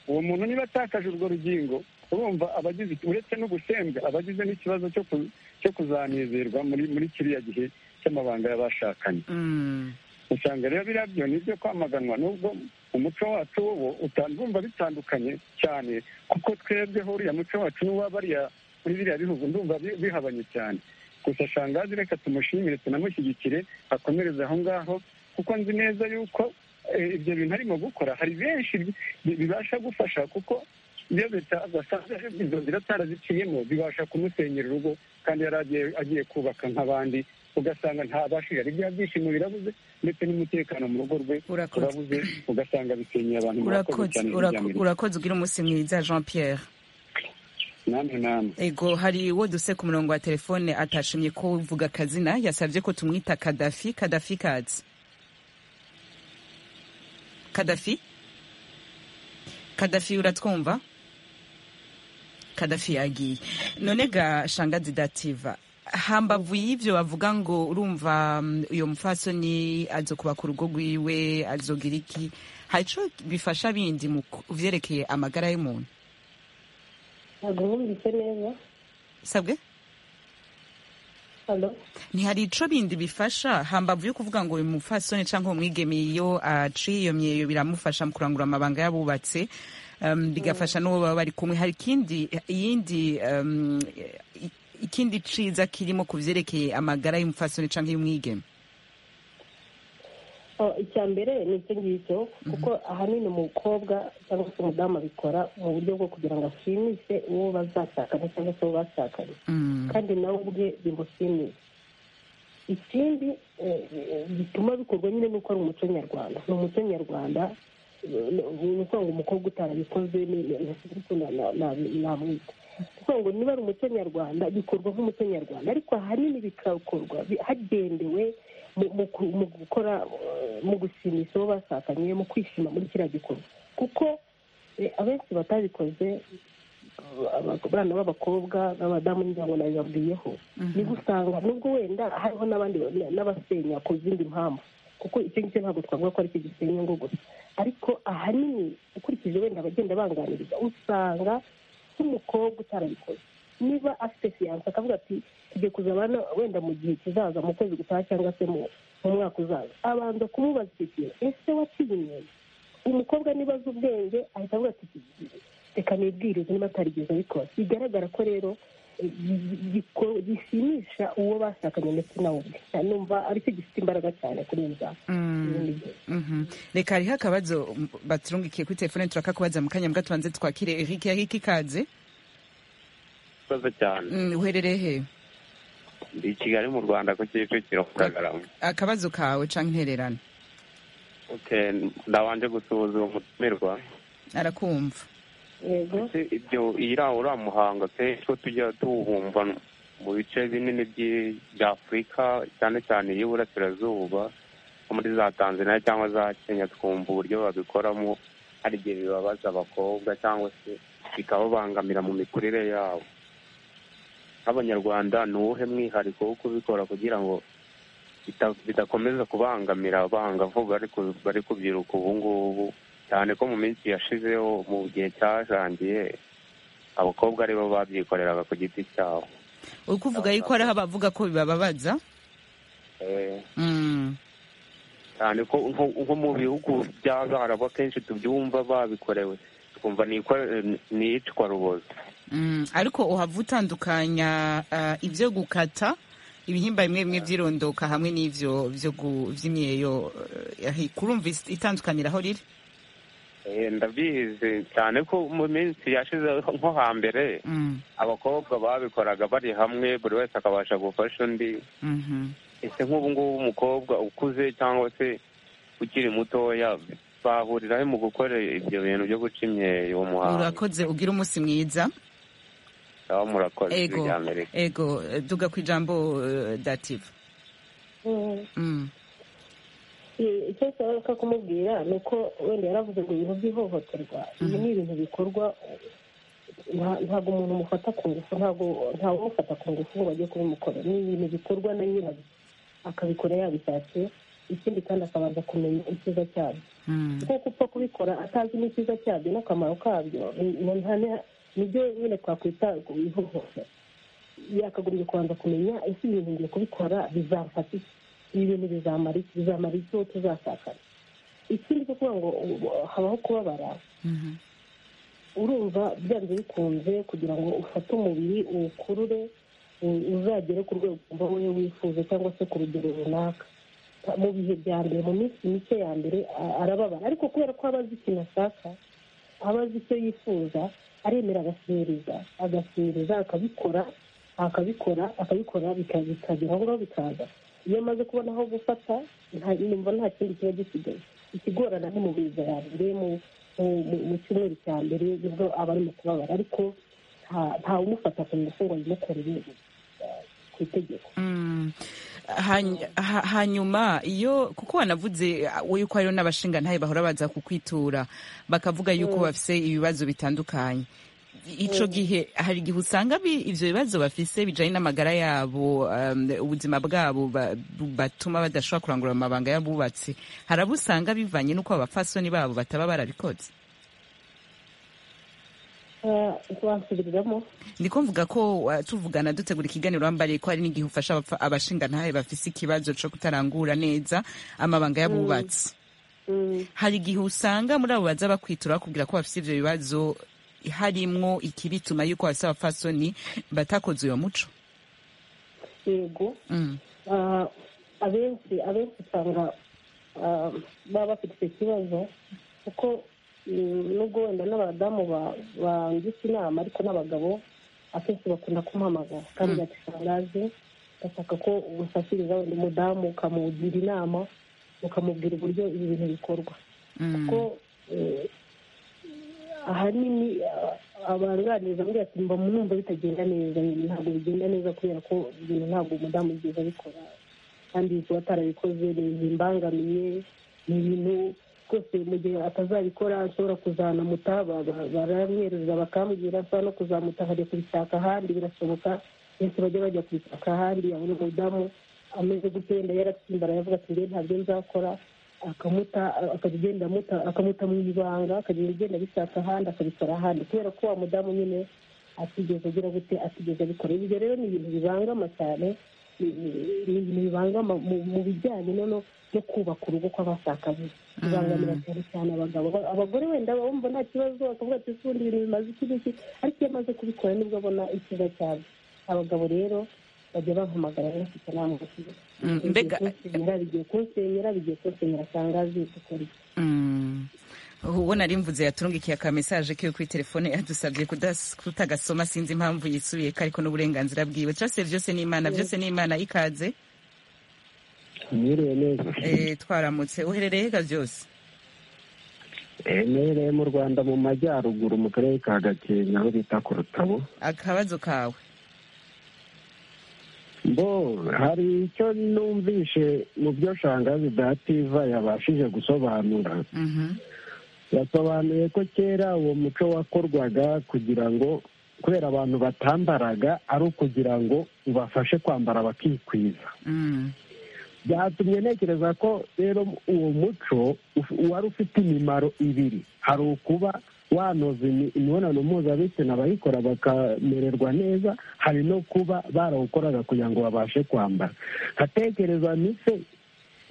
uwo muntu niba atakaje urwo rugingo urumva abagize uretse no gusembwa abagize n'ikibazo cyo ku- cyo kuzanezerwa muri muri kiriya gihe cy'amabanga y'abashakanye Mm, usanga rero biriya byo ni ibyo kwamaganwa nubwo umuco wacu wo utumva bitandukanye cyane kuko twebweho uriya muco wacu n'uwa bariya muri biriya bihugu ndumva bi- bihabanye cyane gusa shangazi reka tumushimire tunamushyigikire akomereze aho ngaho kuko nzi neza yuko ibyo bintu arimo gukora hari benshi bibasha gufasha kuko iyo leta basanze izo nzira ataraziciyemo bibasha kumusenyera urugo kandi yari agiye kubaka nk'abandi ugasanga ntabashije ari bya byishimo birabuze ndetse n'umutekano mu rugo rwe urabuze ugasanga bisenyeye abantu urakoze urakoze ugira umunsi mwiza jean pierre namwe namwe ego hari uwo duse ku murongo wa telefone atashimye ko uvuga akazina yasabye ko tumwita kadafi kadafi kazi kadafi kadafi uratwumva kadafi yagiye none ga shangazi dativa hambavu y'ibyo bavuga ngo urumva uyu mufasoni azo kubaka urugo rwiwe azogira iki hari icyo bifasha bindi mu byerekeye amagara y'umuntu ntabwo mwumvise neza sabwe ntihari ico bindi bifasha hambavu yo kuvuga ngo uyu mufasoni cyangwa umwigeme iyo aciye iyo myeyo biramufasha mu kurangura amabanga y'abubatse bigafasha n'uwo baba bari kumwe hari ikindi iyindi ikindi ciza kirimo ku vyerekeye amagara y'umufasoni cyangwa y'umwigeme icya mbere ni icyo ngicyo kuko ahanini umukobwa cyangwa se umudamu abikora mu buryo bwo kugira ngo ashimishe uwo bazashakanye cyangwa se uwo bashakanye kandi nawe ubwe bimushimishe ikindi gituma bikorwa nyine ni uko ari umuco nyarwanda ni umuco nyarwanda ni ukuvuga ngo umukobwa utarabikoze namwita kuko ngo niba ari umuco nyarwanda bikorwa nk'umuco nyarwanda ariko ahanini bikakorwa hagendewe mu gukora mu gushimisha uwo bashakanye mu kwishima muri kiriya gikorwa kuko abenshi batabikoze abana b'abakobwa n'abadamu n'inyango nabibabwiyeho ni gusanga nubwo wenda hariho n'abandi n'abasenya ku zindi mpamvu kuko icyo ngicyo ntabwo twavuga ko ari cyo gisenya ngo gusa ariko ahanini ukurikije wenda abagenda banganiriza usanga nk'umukobwa utarabikoze niba afite siyanse akavuga ati tugiye kuzabana wenda mu gihe kizaza mu kwezi gutaha cyangwa se mu mwaka uzaza abanza kumubaza icyo kintu ese waciye imyenda umukobwa niba azi ubwenge ahita avuga ati reka nibwirize niba atarigeze abikora bigaragara ko rero gishimisha uwo bashakanye ndetse nawe ubwe numva aricyo gifite imbaraga cyane kuri za reka hariho akabazo baturungikiye kuri telefone turakakubaza mu kanya mbwa tubanze twakire erike erike ikaze urakoze cyane uherereye he ndi i kigali mu rwanda ku kicukiro kagarama akabazo kawe cyangwa intererano ndabanje gusuhuza uwo mutumirwa arakumva ndetse ibyo iriya uriya muhango kenshi ko tujya tuwumva mu bice binini bya afurika cyane cyane iy'uburasirazuba nko muri za tanzania cyangwa za kenya twumva uburyo babikoramo hari igihe bibabaza abakobwa cyangwa se bikababangamira mu mikurire yabo nk'abanyarwanda ni uwuhe mwihariko wo kubikora kugira ngo bidakomeza kubangamira abangavu bari kubyiruka ubu ngubu cyane ko mu minsi yashizeho mu gihe cyajangiye abakobwa aribo babyikoreraga ku giti cyabo uri kuvuga yuko hariho abavuga ko bibababaza cyane ko nko mu bihugu by'abarabu akenshi tubyumva babikorewe twumva ni iyicwa rubozo ariko uhava utandukanya ibyo gukata ibihimba bimwe bimwe by'irondoka hamwe n'ibyo by'imyeyo kurumva itandukanira aho riri ndabizi cyane ko mu minsi yashize nko hambere abakobwa babikoraga bari hamwe buri wese akabasha gufasha undi ese nk'ubu ngubu umukobwa ukuze cyangwa se ukiri mutoya bahuriraho mu gukora ibyo bintu byo guca imyeyo muhango urakoze ugira umunsi mwiza aho murakoze amerika ego duga ku ijambo dativa icyo nshaka kumubwira ni uko wenda yaravuze ngo ibintu by'ihohoterwa ibi ni ibintu bikorwa ntabwo umuntu umufata ku ngufu ntabwo ntawe umufata ku ngufu ngo bajye kubimukora ni ibintu bikorwa na nyirabyo akabikora yabishakiye ikindi kandi akabanza kumenya icyiza cyabyo kuko upfa kubikora atazi n'icyiza cyabyo n'akamaro kabyo nibyo nyine twakwita ihohotera yakagombye kubanza kumenya ese ibintu ngiye kubikora bizamfata iki ibi bintu bizamara iki uwo tuzashakana ikindi cyo kuvuga ngo habaho kubabara urumva byanze bikunze kugira ngo ufate umubiri uwukurure uzagere ku rwego wumva wowe wifuza cyangwa se ku rugero runaka mu bihe bya mbere mu minsi mike ya mbere a- arababara ariko kubera ko aba azi ikintu ashaka aba azi icyo yifuza aremera agasereza agasereza akabikora akabikora akabikora bika- bikagera aho ngaho bikaza iyo amaze kubona aho gufata nta- numva nta kindi kiba gisigaye ikigorana ni mu biza ya mbere mu- mu- mu- mu cyumweru cya mbere nibwo aba ari mu kubabara ariko nta- ntawumufata ku ngufu ngo abimukorere eh, ku itegeko Mm. Hany- ha- hanyuma iyo kuko wanavuze uh, yuko hariho n'abashingantahe bahora baza kukwitura bakavuga yuko bafise ibibazo bitandukanye ico gihe hari igihe usanga bi- ivyo bibazo bafise bijanye n'amagara yabo um, ubuzima bwabo ba- bu- batuma badashobora kurangura amabanga y'abubatsi hari abo usanga bivanye n'uko abapfasoni babo bataba barabikoze Eh, ntiwansubiriramo ndiko mvuga ko uh, tuvugana dutegura ikiganiro wambariye ko hari n'igihe ufasha abapfa- abashingantahe bafise ikibazo co kutarangura neza amabanga y'abubatsi Mm. hari igihe usanga muri abo baza bakwitura bakubwira ko bafite ibyo bibazo harimwo ikibituma yuko bafite abapfasoni batakoze uwo muco yego Mm. Ah, abenshi abenshi usanga ah, baba bafite icyo kibazo kuko mm, nubwo wenda n'abadamu ba- bangisha inama ariko n'abagabo akenshi bakunda kumuhamagara kandi gatisangaje gashaka ko umufashiriza wenda umudamu ukamugira inama ukamubwira uburyo ibi bintu bikorwa Mm. kuko eh, ahanini ah, abanganiriza muri ati mba numva bitagenda neza ibintu ntabwo bigenda neza kubera ko ibintu ntabwo umudamu yigeze abikora kandi kuba atarabikoze ntibimbangamiye ni ibintu rwose mu gihe atazabikora ashobora kuzamuta baramwereza bakambwira ashobora no kuzamuta akajya kubishaka ahandi birashoboka benshi bajya bajya kubishaka ahandi abona umudamu ameze gutyo wenda yaratsimbaraye avuga ati ngewe ntabyo nzakora akamuta akajya agenda amuta akamuta mu ibanga akajya agenda abishaka ahandi akabikora ahandi kubera ko wa mudamu nyine atigeze agira gute atigeze abikora ibyo rero ni ibintu bibangama cyane ni ni- ni ibintu bibangama mu- mu bijyanye no no- no kubaka urugo kw'abashakanye bibangamira cyane cyane abagabo Aba- abagore wenda bumva nta kibazo bakavuga ati ubundi ibintu bimaze iki n'iki ariko iyo amaze kubikora nibwo abona ikiza cyane abagabo rero bajya bampamagara benshi cyane bamubaza Mm, igihe mbega- kunsenyera, bigiye kunsenyera bigiye kunsenyera cyangwa azi gukora iki Mm. uwo nari mvuze yaturungikiye aka message kiwe kuri telefone yadusabye kudas- kutagasoma sinzi impamvu yisubiye ko ariko n'uburenganzira bwiwe turase byose ni imana byose ni imana ikaze mwiriwe neza Eh, twaramutse uherereye he byose Eh, mwiherereye mu rwanda mu majyaruguru mu karere ka gakenke aho bita ku rutabo akabazo kawe bo hari icyo numvishe mu byo shangazi dativa yabashije gusobanura Mhm. yasobanuye ko kera uwo muco wakorwaga kugira ngo kubera abantu batambaraga ari ukugira ngo ubafashe kwambara bakikwiza Mm. byatumye ntekereza ko rero uwo muco uf- wari ufite imimaro ibiri hari ukuba wanoza imi- imibonano mpuzabitsina abayikora bakamererwa neza hari no kuba barawukoraga kugira ngo babashe kwambara nkatekereza mise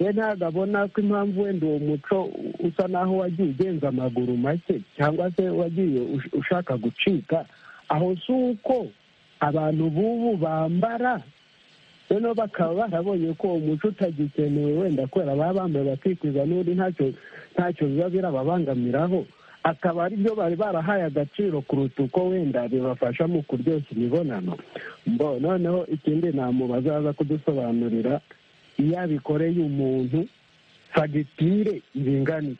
we ntabwo abona ko impamvu wenda uwo muco u- usa n'aho wagiye ugenza amaguru make cyangwa se wagiye ush- ushaka gucika aho si uko abantu b'ubu bambara noneho bakaba barabonye ko uwo muco utagikenewe wenda kubera baba bambaye bakikwiza n'undi ntacyo ntacyo biba birababangamiraho akaba ari byo bari barahaye agaciro kuruta uko wenda bibafasha mu kuryoshya imibonano mbo noneho ikindi namubaza aza kudusobanurira iyo abikoreye umuntu fagitire iringaniye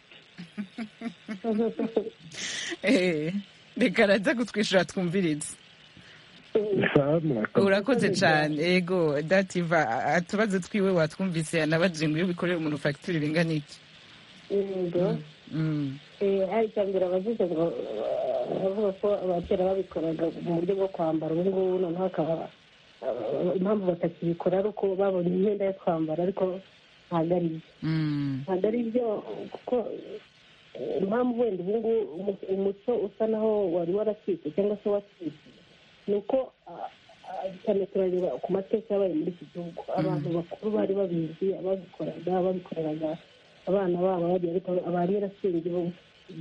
Eh, reka araza kutwishyura twumvirize Sawa, urakoze cyane yego dativa a- utubazo twiwe watwumvise yanabaje ngo iyo bikorera umuntu fagitire ingana iki yego Mm. Eh, hari icya mbere abavuze ngo eh, bavuga ko abakera babikoraga mu buryo bwo kwambara ubu ngubu noneho akaba eh, impamvu batakibikora ari uko babonye imyenda yo kwambara ariko ntabwo ari byo Mm. ntabwo ari byo kuko eh, impamvu wenda ubu ngubu umu- umuco usa naho wari waracitse cyangwa se wacitse ni uko ah, ah, cyane turareba ku mateka yabaye muri iki gihugu abantu bakuru bari babizi ababikoraga babikoreraga abana babo bagiye ariko abari yarasengeye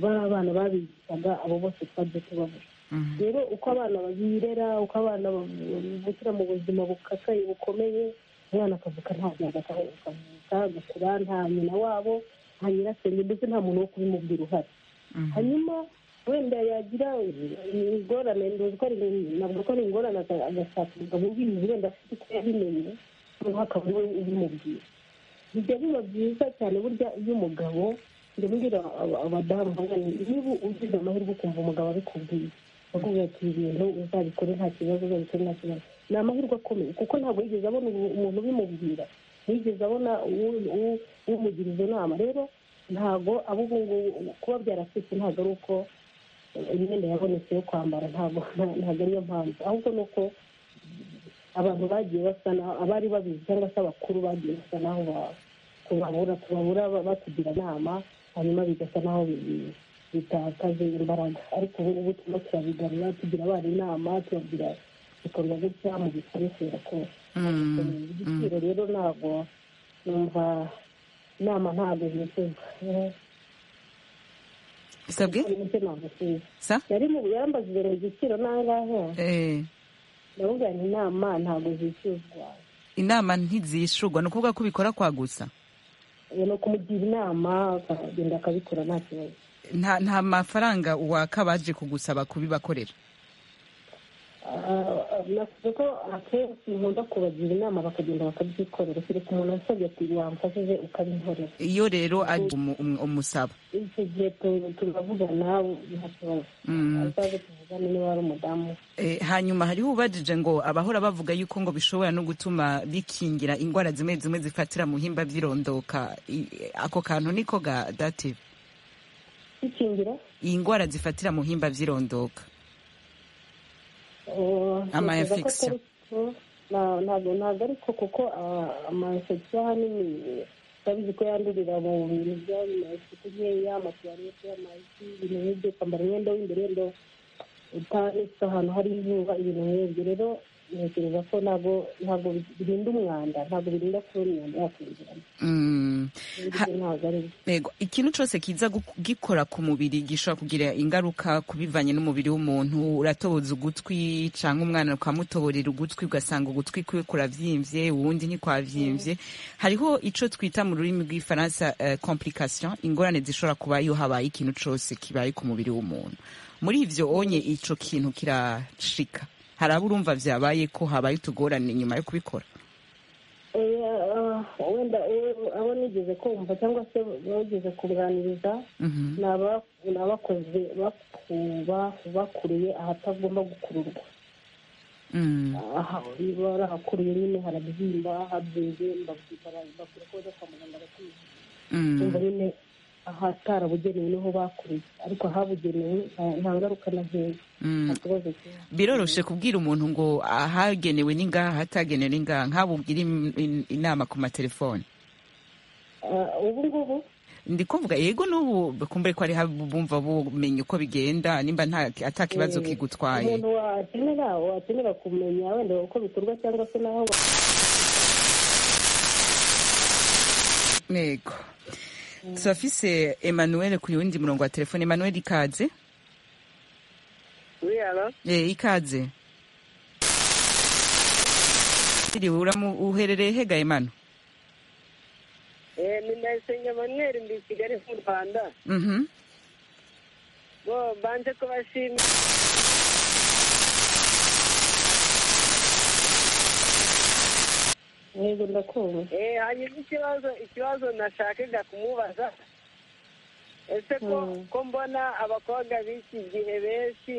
bari abana babigishaga abo bose twajya tubabuze Mhm. rero uko abana babirera uko abana bavukira mu buzima bukakaye bukomeye umwana akavuka nta byago akavuka agakura nta nyina wabo nta nyirasenge mbese nta muntu wo kubimubwira uhari hanyuma wenda yagira ingorane navuga ko ari ingorane agashaka umugabo ubizi wenda afite uko yabimenye noneho akaba ariwe ubimubwira bijya biba byiza cyane burya iyo umugabo njya mbwira abadamu bangana niba ugize amahirwe ukumva umugabo abikubwiye akubwira ati ibintu uzabikore nta kibazo uzabikore nta kibazo ni amahirwe akomeye kuko ntabwo yigeze abona umuntu ubimubwira ntiyigeze abona umugira izo nama rero ntabwo abo ngubu kuba byaracitse ntabwo ari uko imyenda yabonetse yo kwambara ntabwo ariyo mpamvu ahubwo ni uko abantu bagiye basa naho abari babizi cyangwa se abakuru bagiye basa naho babura tubabura batugira inama hanyuma bigasa naho bitakaje imbaraga ariko ubu turimo turabigarura tugira abana inama tubabwira ibikorwa gutya mu bikoresera kose igiciro rero ntabwo numva inama ntabwo zikorwa bisabwe sa yari mu buyambazi ibintu igiciro nangahe eh ndavuga ni inama ntabwo zishyuzwa inama ntizishurwa ni ukuvuga ko ubikora kwagusa ni ukumugira inama akagenda akabikora nta kibazo nta nta mafaranga uwaka baje kugusaba kubibakorera Ah, ah, navuze ko akenshi nkunda kubagira inama bakagenda bakabyikorera kereka umuntu asabye ati wamfashije ukabinkorera iyo rero ari umu- umu- umusaba icyo gihe tu- turavugana nta kibazo azaze tuvugane niba ari umudamu Eh, hanyuma hariho ubajije ngo abahora bavuga yuko ngo bishobora no gutuma bikingira indwara zimwe zimwe zifatira mu himba byirondoka I- ako kantu niko gadative bikingira iyi ndwara zifatira mu himba byirondoka Ama infection. ntabwo ntabwo ariko kuko amayinfegisiyo ahanini urabizi ko yandurira mu bintu by'amasuku nkeya amatuwarete amazi ibintu nk'ibyo kwambara imyenda w'imbere wenda utanitse ahantu hari izuba ibintu nk'ibyo rero ntekereza ko ntabwo ntabwo birinda umwanda ntabwo birinda kuba imyanda yakwinjiramo Mm. Ha- ibyo ntabwo ari byo Ego, ikintu cyose kiza gu- gikora ku mubiri gishobora kugira ingaruka ku bivanye n'umubiri w'umuntu uratoboza ugutwi cyangwa umwana ukamutoborera ugutwi ugasanga ugutwi kwe kuravyimbye uwundi ntikwavyimbye hariho ico twita mu rurimi rw'ifaransa eh, complication ingorane zishobora kuba iyo habaye ikintu cose kibaye ku mubiri w'umuntu muri ivyo onye ico kintu kirashika haraba urumva vyabaye ko habaye utugorane nyuma yo kubikora Eh, ah, wenda eh, abo nigeze kumva cyangwa se bageze kuganiriza Mhm. ni aba- ni abakozi baku- ba- bakuriye ahatagomba gukururwa Mm. aha barahakuriye nyine harabyimba habyimbye babyimba bakwiye ko bajya kwa muganga bakivuza Mm. cyumva nyine ahatarabugenewe niho bakuriye ariko ahabugenewe nta- nta ngaruka na nkeya Mm. nta kibazo kibazo biroroshe kubwira umuntu ngo ahagenewe n'ingaha ahatagenewe n'ingaha nkabubwira im- in- inama ku matelefone ubu ngubu ndi kuvuga yego n'ubu kumbure ko ari habo bumva bumenye uko bigenda nimba nta atakibazo eh, kigutwaye umuntu wakenera wakenera kumenya wenda uko bikorwa cyangwa se n'aho wa- yego turafise emmanuel ku yundi murongo wa telefone emmanuel ikaze Oui, alors Eh, ikaze siriwe uramu- uherereye hega emanu Eh, ni Ndayisenga Emmanuel ndi i Kigali mu Rwanda Mhm. bo banze kubashimira yego ndakumva Eh, hanyuma ikibazo ikibazo nashakaga kumubaza ese ko Mm. ko mbona abakobwa b'iki gihe benshi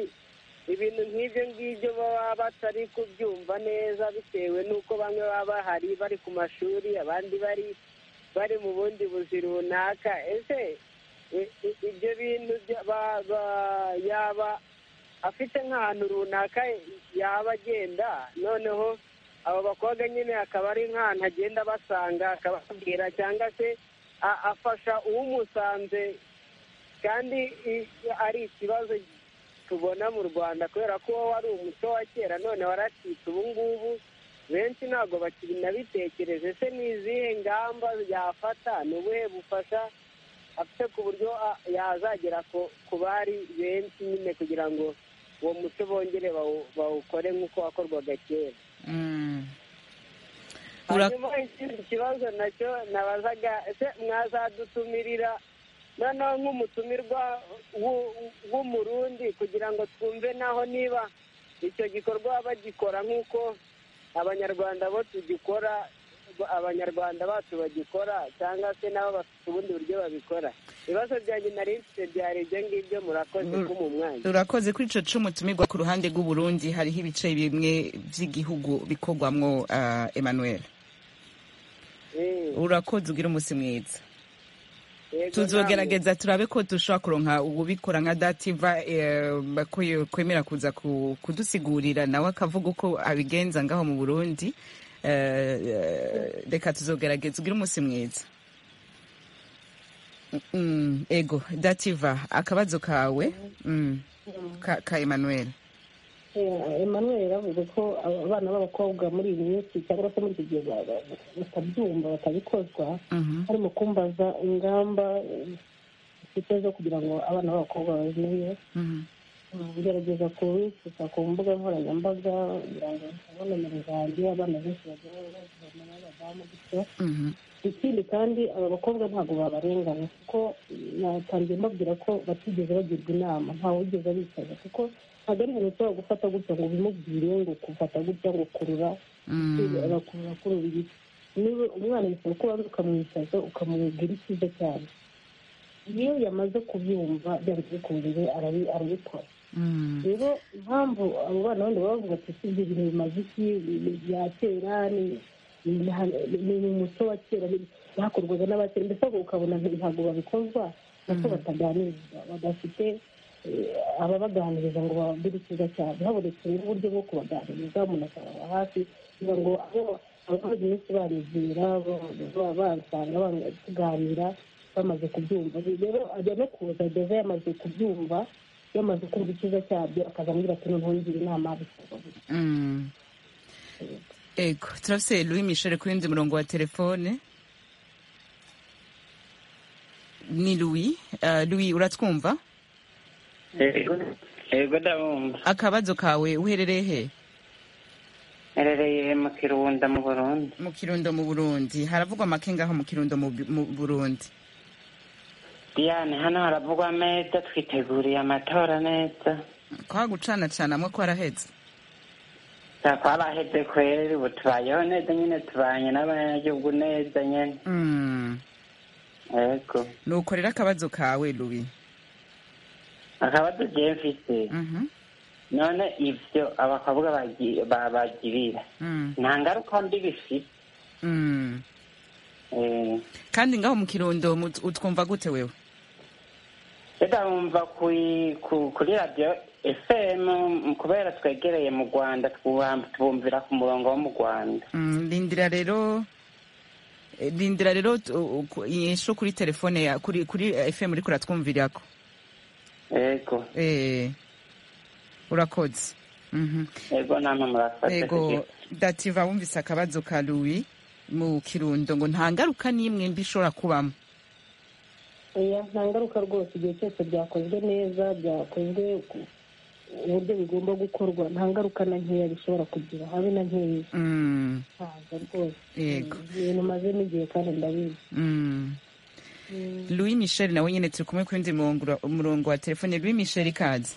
ibintu nk'ibyo ngibyo baba batari kubyumva neza bitewe n'uko bamwe baba bahari bari ku mashuri abandi bari bari mu bundi buzi runaka ese i- i- ibyo bintu bya- ba- ba- yaba afite nk'ahantu runaka yaba agenda noneho abo bakobwa nyine akaba ari nk'ahantu agenda abasanga akababwira cyangwa se a- afasha uwumusanze kandi i- ari ikibazo tubona mu rwanda kubera ko uwo wari umuco wa kera none waracitse ubu ngubu benshi ntabwo bakinabitekereje ese ni izihe ngamba yafata ni ubuhe bufasha afite ku buryo a- yazagera ku- ku bari benshi nyine kugira ngo uwo muco bongere bawu- bawukore nk'uko wakorwaga kera Mm. urakura hanyuma ikindi kibazo nacyo nabazaga ese mwazadutumirira noneho nk'umutumirwa w'u- w'umurundi kugira ngo twumve naho niba icyo gikorwa bagikora nk'uko abanyarwanda bo tugikora abanyarwanda bacu bagikora cyangwa se nabo bafite ubundi buryo babikora ibibazo byanjye nari mfite byari ibyo ngibyo murakoze Mm. kuba umwanya urakoze kuri ico c'umutumirwa ku ruhande rw'uburundi hariho ibice bimwe vy'igihugu bikorwamwo ah, emmanuel Eh, urakoze ugira umusi mwiza yego, tuzogerageza turabe ko dushobora kuronka ubikora nka dativa kwemera kuza ku- kudusigurira nawe akavuga uko abigenza ngaho mu burundi Eh, eh, reka tuzogerageza ugire umunsi mwiza Mm, ego dativa akabazo kawe Mm, ka ka emmanuel Eh, Emmanuel yaravuze ko abana b'abakobwa muri iyi minsi cyangwa se muri iki gihe ba- ba- batabyumva batabikozwa Mhm. harimo kumbaza ingamba eh, zifite zo kugira ngo abana b'abakobwa bazimenye Mhm. ngerageza kubisuka ku mbuga nkoranyambaga kugira ngo babone nimero zanjye abana benshi bagira bazibona n'abadamu gutyo Mhm. ikindi kandi aba bakobwa ntabwo babarenganya kuko natangiye mbabwira ko batigeze bagirwa inama ntawe wigeze abicaza kuko ntabwo ari ibintu ushobora gufata gutya ngo ubimubwire ngo kufata gutya ngo kurura Mm. abakurura kurura ibiti niba umwana bisaba ko ubanza ukamwicaza ukamubwira icyiza cyane iyo yamaze kubyumva byanze bikunze arabi- arabikora Mm. rero impamvu abo bana bandi baba bavuga ati si ibyo bintu bimaze iki ni- ni bya kera ni- ni nta- ni mu muco wa kera ni- byakorwaga n'abakera mbese ahubwo ukabona nti- ntabwo babikozwa nako bataganirizwa badafite eh, ababaganiriza ngo bababwire icyiza cyane habonetse rero uburyo bwo kubaganiriza umuntu akababa hafi kugira ngo abo- ababazi benshi barizera ba- bansanga banga- tuganira bamaze kubyumva rero ajya no kuza ageze yamaze kubyumva yamaze kumva icyiza cyabyo akaza ambwira ati noneho ngira inama bisaba gutya." Mm. ego turafise louis michel ku wundi murongo wa telefone ni louis Ah, louis uratwumva yego ndabumva akabazo kawe uherereye he nterereye mu kirunda mu burundi mu kirundo mu burundi haravugwa make ngaho mu kirundo mu Bu- mu burundi diyane hano haravugwa neza twiteguriye amatora neza kwa gucana cana mwe kwaraheze Nta twaraheze kweri ubu tubayeho neza nyine tubanye n'abanyagihugu neza nyine Mm. yego nuko rero akabazo kawe louis akabazo jewe mfise Mhm. none ivyo abakobwa bagi- ba- bagirira Mm. nta ngaruka mbi bifite Mm. Eh, kandi ngaho mu kirundo mu- utwumva gute wewe reka wumva kuri ku- kuri radiyo efemu kubera twegereye mu rwanda twuha- tubumvira ku murongo wo mu rwanda Mm, rindira rero eh, rindira rero tu- u- ku- inyishu kuri telefone ya kuri kuri eh, fm uriko uratwumvirirako yego eh urakoze mhm yego namwe murafata ego dativa wumvise akabazo ka louis mu kirundo ngo nta ngaruka n'imwe mbi ishobora kubamo oya nta ngaruka rwose igihe cyose byakozwe neza byakozwe ku- uburyo bigomba gukorwa nta ngaruka na nkeya bishobora kugira habe na nkeya Mm, ntabwo rwose yego ibintu mazemo igihe kandi ndabizi Mm. louis michel nawe nyene turi kumwe ku wundi murongo ura- umurongo wa telefone louis michel ikaze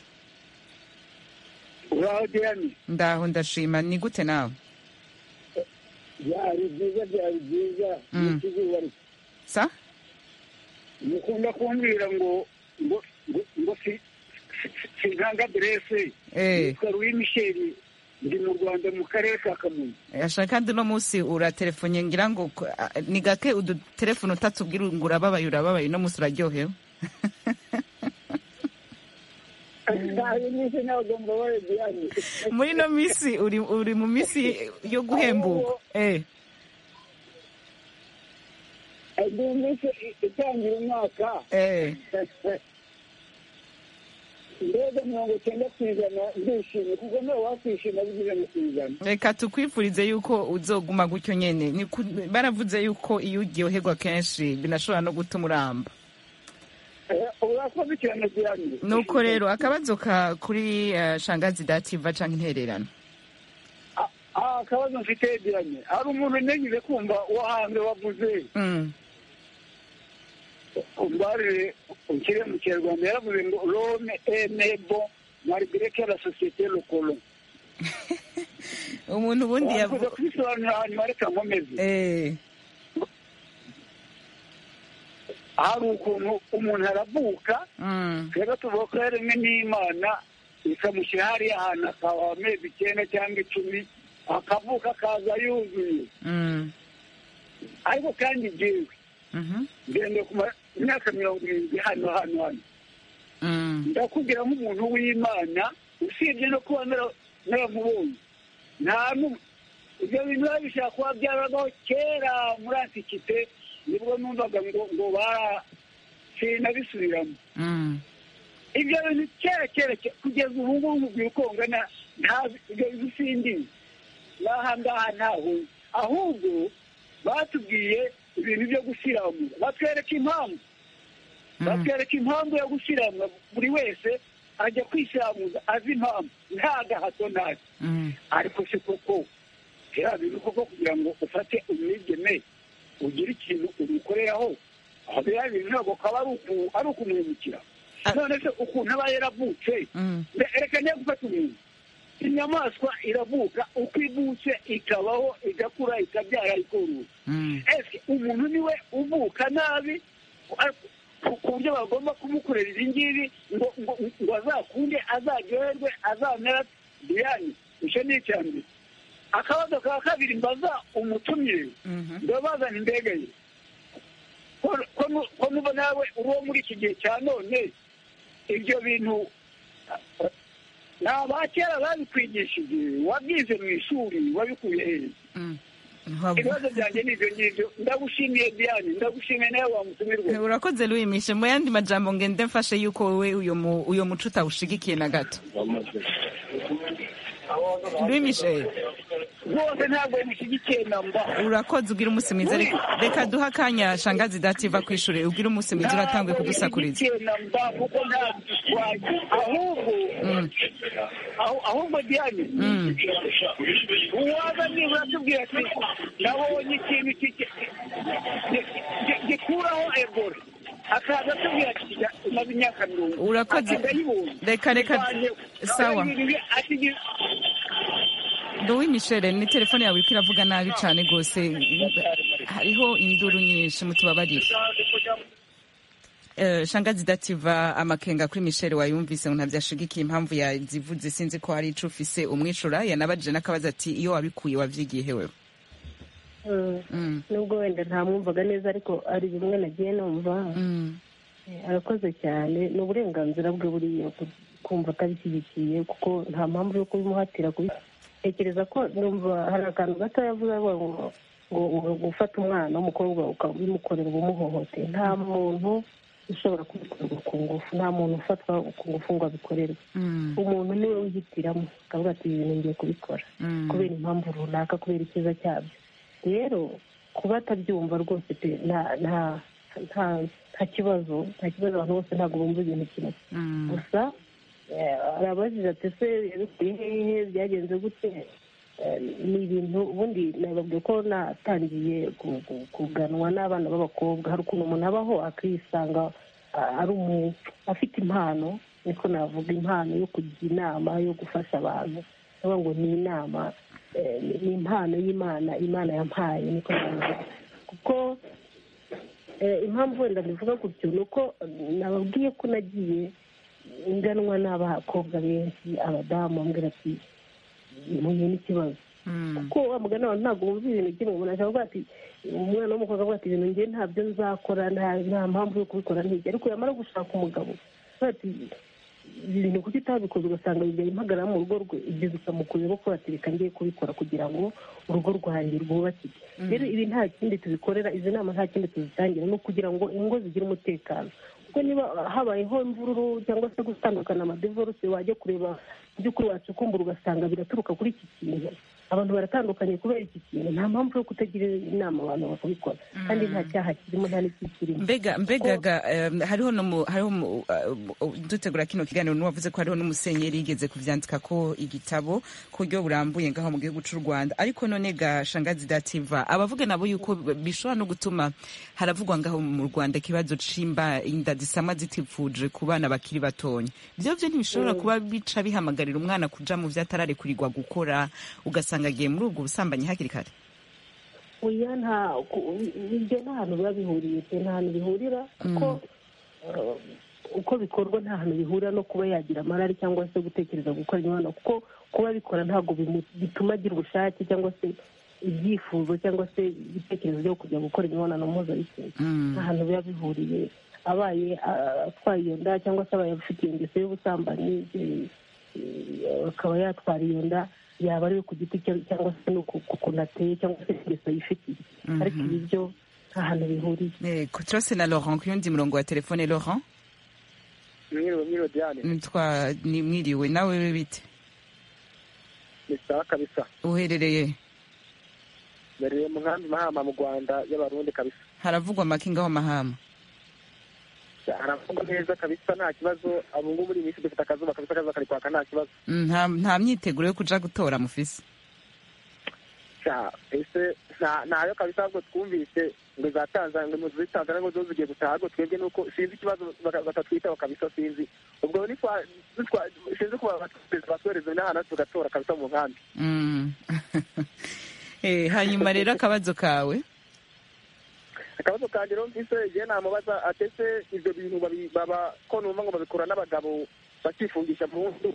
uraho diyane ndaho ndashima ni gute nawe byari byiza byari byiza Mm. n'ikizuba ri- sa mukunda kumbwira ngo ngo ngo ngo si- si- si- sinkanga aderese eh nitwa ruwi misheri ndi mu rwanda mu karere ka kamonyi ashaka kandi uno munsi uratelefone ngira ngo ko- a- ni gake udutelefone utatubwira ngo urababaye urababaye uno munsi uraryohewe ntayo nyinshi ntabwo mbabaye diyane muri ino minsi uri, uri mu minsi yo guhembuka eh. ndi mu minsi i- itangira umwaka eh. mbega mirongo icyenda ku ijana ndishimye kuko nawe wakwishima bigeze ku ijana reka tukwifurize yuko uzoguma gutyo nyene Ni ku- baravuze yuko iyo uryoherwa kenshi binashobora no gutuma uramba Eh, urakoze cyane diyane nuko rero akabazo ka kuri eh, shangazi dativa canke intererano aha akabazo mfite yegeranye hari umuntu ntenyine kumva uwo hanze wavuze umbarire ukire mu kinyarwanda yaravuze ngo rome enebo marigreke la sosiyete lokolo umuntu ubundi yavuze kubisobanura hanyuma reka nkomeze hari ukuntu umuntu aravuka twebwe tuvuga ko yaremwe n'imana ikamushyira hariya ahantu akaba amezi icyenda cyangwa icumi akavuka akaza yuzuye ariko kandi jyewe ngende ku myaka mirongo irindwi hano hano hano ndakubwira nk'umuntu w'imana usibye no kuba naramubonye nta ibyo bintu biba bishobora kuba byarabaho kera muri antikite nibwo numvaga ngo ngo sinabisubiramo ibyo bintu kera kera kugeza ubu ngubu mubwira uko ngana ibyo bintu simbizi n'aha ngaha ntaho ahubwo batubwiye ibintu byo gusiramura batwereka impamvu batwereka impamvu yo gusiramura buri wese ajya kwisiramuza azi impamvu nta gahato ntazi ariko si koko kera bintu koko kugira ngo ufate umwigeme ugira ikintu umukoreraho aho biriya bintu ntabwo kaba ari ukumuhemukira none se ukuntu aba yaravutse reka niyo gufata umuntu inyamaswa iravuka uko ivutse ikabaho igakura ikabyara ikorora ese umuntu niwe uvuka nabi ku buryo bagomba kumukorera ibi ngibi ngo ngo azakunde azaryoherwe azamera biyani icyo ni icya mbere akabazo ka kabiri mbaza umutumire ndabazana indege ye ko nuba nawe uri uwo muri iki gihe cya none ibyo bintu ni abakera babikwigishije wabyize mu ishuri wabikuye heza ibibazo byanjye ni ibyo ngibyo ndagushimiye diane ndagushimiye nawe wamutumirwa urakoze ruyimishe mu yandi majambo ngende mfashe yuko wowe uyo muco utawushigikiye na gato rw'imishere rwose ntabwo bimushyigikiye na mba urakoze ubwira umunsi mwiza reka duhe akanya shangazi dativa ku ishuri ubwire umunsi mwiza uratanguye kudusakuriza na mba kuko nta ahubwo ahubwo diane uwaza niba uratubwira ati nabonye ikintu gikuraho ebola akaza atubwira ati maze imyaka mirongo urakoze reka reka sawa Louis Michel ni telefone yawe iriko iravuga nabi cyane rwose hariho induru nyinshi mutubabarire Uh, shangazi dativa amakenga kuri Michel wayumvise ngo ntavyashigikiye impamvu yazivuze sinzi ko hari ico ufise umwicura yanabajije n'akabaza ati iyo wabikuye wavyigiye hewe nubwo wenda ntamwumvaga neza ariko ari bimwe nagiye numva arakoze cyane ni uburenganzira bwe buriya kumva atabishyigikiye kuko nta mpamvu yo kubimuhatira kubi tekereza ko numva hari akantu gato yavuze ngo ngo gufata umwana w'umukobwa ukabimukorera ubumuhohoteye nta muntu ushobora kubikorerwa ku ngufu nta muntu ufatwa ku ngufu ngo abikorerwe umuntu niwe wihitiramo akavuga ati ibi bintu ngiye kubikora kubera impamvu runaka kubera icyiza cyabyo rero kuba atabyumva rwose pe nta kibazo nta kibazo abantu bose ntabwo bumva ikintu kimwe gusa arabajije ati ese yabikuye hehe byagenze gute ni ibintu ubundi nababwiye ko natangiye kuganwa n'abana b'abakobwa hari ukuntu umuntu abaho akisanga ari umuntu afite impano niko navuga impano yo kugira inama yo gufasha abantu navuga ngo ni inama ni impano y'imana imana yampaye niko navuga kuko impamvu wenda bivuga gutyo ni uko nababwiye ko nagiye inganwa n'abakobwa benshi abadamu bambwira ati muhuye n'ikibazo kuko wa mugani abantu ntabwo wumva ibintu kimwe umuntu ashobora kuvuga ati umwana w'umukobwa avuga ati ibintu ngewe ntabyo nzakora nta mpamvu yo kubikora ntijya ariko yamara gushaka umugabo ati ibi bintu kuki utabikoze ugasanga bijyaye impagarara mu rugo rwe ibyo bikamukurira ko ati reka ngiye kubikora kugira ngo urugo rwanjye rwubakike rero ibi nta kindi tubikorera izi nama nta kindi tuzitangira ni ukugira ngo ingo zigire umutekano kuko niba habayeho imvururu cyangwa se gutandukana amadivorose wajya kureba by'ukuri wacukumbura ugasanga biraturuka kuri iki kintu abantu baratandukanye kubera iki kintu nta mpamvu yo kutagira inama abantu bakabikora kandi nta cyaha kirimo nta n'iki kirimo mbega mbegaga em, hariho nomu hariho mu- uh, uh, dutegura kino kiganiro n'uwavuze ko hariho n'umusenyeri yigeze kuvyandika ko igitabo ku buryo burambuye ngaho mu gihugu cy'u Rwanda ariko none ga shangazi dativa abavuga nabo yuko bishobora no gutuma haravugwa ngaho mu Rwanda ikibazo c'imba inda zisama zitifuje ku bana bakiri batonya byo byo ntibishobora kuba bica bihamagarira umwana kuja mu vyatararekurigwa gukora ugasanga agiye muri ubwo busambanyi hakiri kare oya nta ku- ibyo nta hantu biba bihuriye pe nta hantu bihurira kuko eh, uko bikorwa nta hantu bihurira no kuba yagira amarari cyangwa se gutekereza gukora imibonano kuko kuba abikora ntabwo bimu- bituma agira ubushake cyangwa se ibyifuzo cyangwa se ibitekerezo byo kujya gukora imibonano mpuzabitsina nta hantu biba bihuriye abaye ah, atwaye iyo nda cyangwa se abaye afite iyo ngeso y'ubusambanyi eh, eh, akaba yatwara iyo nda yaba ari ku giti cye cyangwa se no ku ku kuntu ateye cyangwa se ingeso yifitiye ariko ibi byo nta hantu bihuriye Yego, turose na Laurent ku yundi murongo wa telefone Laurent mwiriwe mwiriwe diane Nitwa ni mwiriwe nawe bite ni sawa kabisa uherereye mbere mu nkambi mahama mu rwanda y'abarundi kabisa haravugwa make ngaho mahama haravugwa neza kabisa nta kibazo ubu ngubu muri iyi minsi dufite akazuba kabisa akazuba kari kwaka nta kibazo Mm, nta nta myiteguro yo kuja gutora mufise cya ese nta- ntayo kabisa ahubwo twumvise ngo za tanzania ngo muri tanzania ngo zo zigiye gutaha ahubwo twebwe nuko sinzi ikibazo baka- batatwitaho kabisa sinzi ubwo ni twa twa- sinzi kuba batwereza batwereza n'ahantu tugatora kabisa mu nkambi Mm. Eh, hanyuma rero akabazo kawe akabazo kanjye rero mvise igihe namubaza atese ibyo bintu babi- baba ko numva ngo babikora n'abagabo bakifungisha mu nzu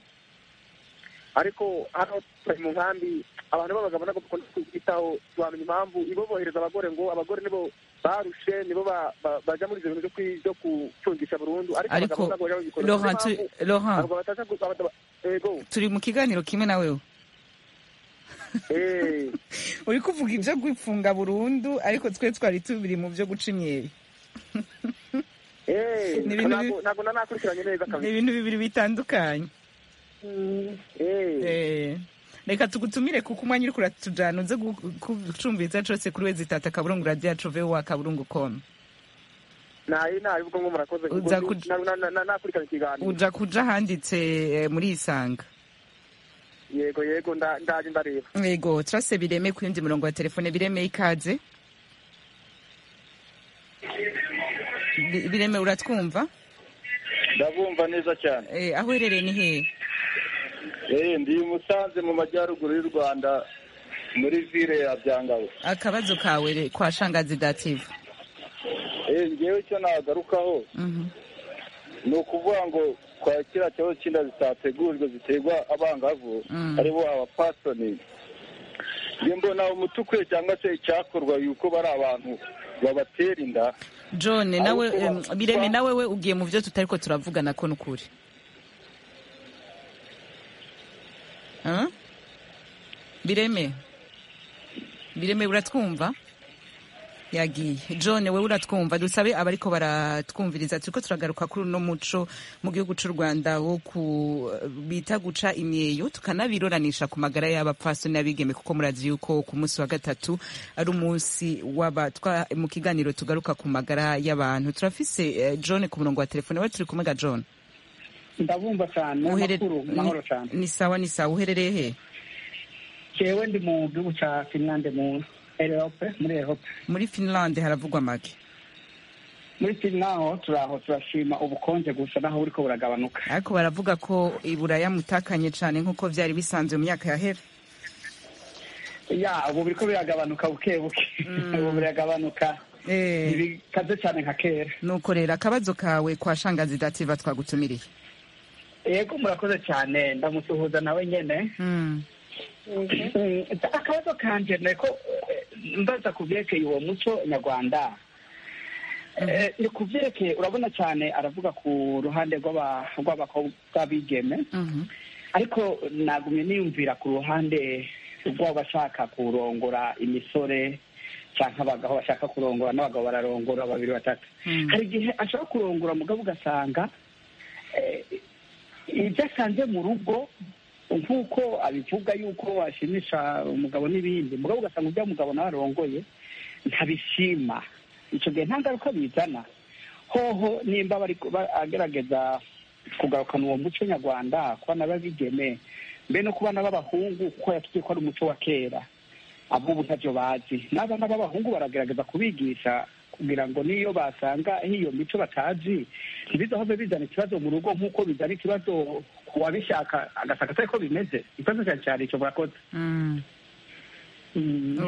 ariko hano turi mu nkambi abantu b'abagabo nabo bakunda kwitaho tuwamenya impamvu ibo bohereza abagore ngo abagore nibo barushe nibo ba- ba- baja muri ibyo bintu byo kwi- byo gucungisha burundu ariko Ariko, abagabo nabo baja babikora Niyo Laurent, tu- mpamvu Laurent. abagabo bataja gu- abagabo- yego turi mu kiganiro kimwe nawe uri kuvuga ibyo gufunga burundu ariko twe twari tubiri mu byo guca imyeri Eh, Ni ibintu bi- ntabwo- ntabwo nanakurikiranye neza ni kabisa ibintu bibiri bitandukanye Eh, reka tugutumire kuko umwanya uri kuratujana uze gu- gucumbitsa cose kuri we zitata kaburungu radiyacu vowa kaburungu komu nayo nayo ubwo ngo murakoze kuko Uza ndi- kuj- na- na- na- nakurikiranye ikiganiro uja kuja ahanditse eh, muri isanga yego yego nda- ndaje ndareba yego turase bireme ku yundi murongo wa telefone bireme ikaze Bi- bireme uratwumva ndabumva neza cyane Eh, aho uherereye ni hehe Eh, ndi i musanze mu majyaruguru y'u rwanda muri ville ya byangabo akabazo kawe re- kwa shangazi dativa Eh, ngewe icyo nagarukaho ni ukuvuga ngo kwa kiriya kibazo cy'inda zitategurijwe ziterwa abangavu Mm. aribo abapasoni njye mbona umuti ukwiye cyangwa se icyakorwa yuko bari abantu babatera inda john Aho nawe kuba- em, bireme nawe we ugiye mu byo tutariko turavugana ko nukuri Huh? bireme bireme uratwumva yagiye john we uratwumva dusabe abariko baratwumviriza turiko turagaruka kuri uno muco mu gihugu c'u rwanda wo ku bita guca imyeyo tukanabiruranisha ku magara y'abapfasoni n'abigeme kuko murazi yuko ku munsi wa gatatu ari umunsi w'abatwa mu kiganiro tugaruka ku magara y'abantu turafise eh, john ku murongo wa telefone we turi kumwe ga john ndabumva cyane Uhere- amakuru mahoro cyane ni sawa ni sawa uherereye he jewe ndi mu gihugu cya finlande mu erope muri erope muri finlande haravugwa make muri finlande aho turaho turashima ubukonje gusa naho buriko buragabanuka ariko baravuga ko iburaya mutakanye cyane nk'uko byari bisanzwe mu myaka yahera ya ubu biriko biragabanuka buke buke ubu biragabanuka ntibikaze cyane nka kera nuko rero akabazo kawe kwa shangazi dativa twagutumiriye yego murakoze cyane ndamusuhuza nawe nyene Mm, akabazo kanje ni ko eh, mbaza ku byerekeye uwo muco nyarwanda Eh, ni ku byerekeye urabona cyane aravuga ku ruhande rw'aba- rw'abakobwa b'abigeme ariko nagumye niyumvira ku ruhande rw'abashaka kurongora imisore cyangwa abagabo bashaka kurongora n'abagabo bararongora babiri batatu hari igihe ashaka kurongora mugabo ugasanga eh, ibyo asanze mu rugo nk'uko abivuga yuko washimisha umugabo n'ibindi mugabo ugasanga ibyo umugabo nawe arongoye ntabishima icyo gihe nta ngaruka bizana hoho nimba bari kuba- agerageza kugarukana uwo muco nyarwanda ku bana b'abigeme mbe no ku bana b'abahungu kuko yatubwiye ko ari umuco wa kera ab'ubu ntabyo bazi n'abana b'abahungu baragerageza kubigisha kugira ngo n'iyo basanga iyo mico batazi ntibizahove bizana ikibazo mu rugo nk'uko bizana ikibazo ku wabishaka agasanga atari ko bimeze ikibazo cyane cyane icyo murakoze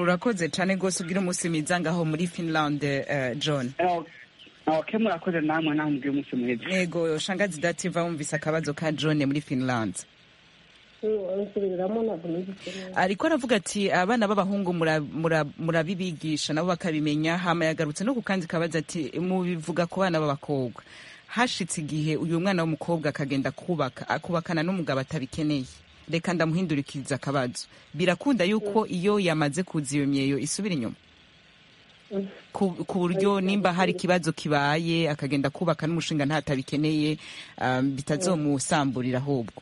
urakoze cyane rwose ubwira umunsi mwiza ngaho muri finland eh, john ok murakoze namwe nawe mubwire umunsi mwiza yego shangazi dativa wumvise akabazo ka john muri finland nsubiramo ntabwo nigeze ariko aravuga ati abana b'abahungu mura- mura- murabibigisha nabo bakabimenya hama yagarutse no ku kandi kabaza ati mubivuga ku bana b'abakobwa hashitse igihe uyu mwana w'umukobwa akagenda kubaka akubakana n'umugabo atabikeneye reka ndamuhindurikiriza akabazo birakunda yuko iyo yamaze kuza iyo myeyo isubira inyuma ku ku buryo nimba hari ikibazo kibaye akagenda kubaka n'umushinga ntatabikeneye um, bitazomusamburira ahubwo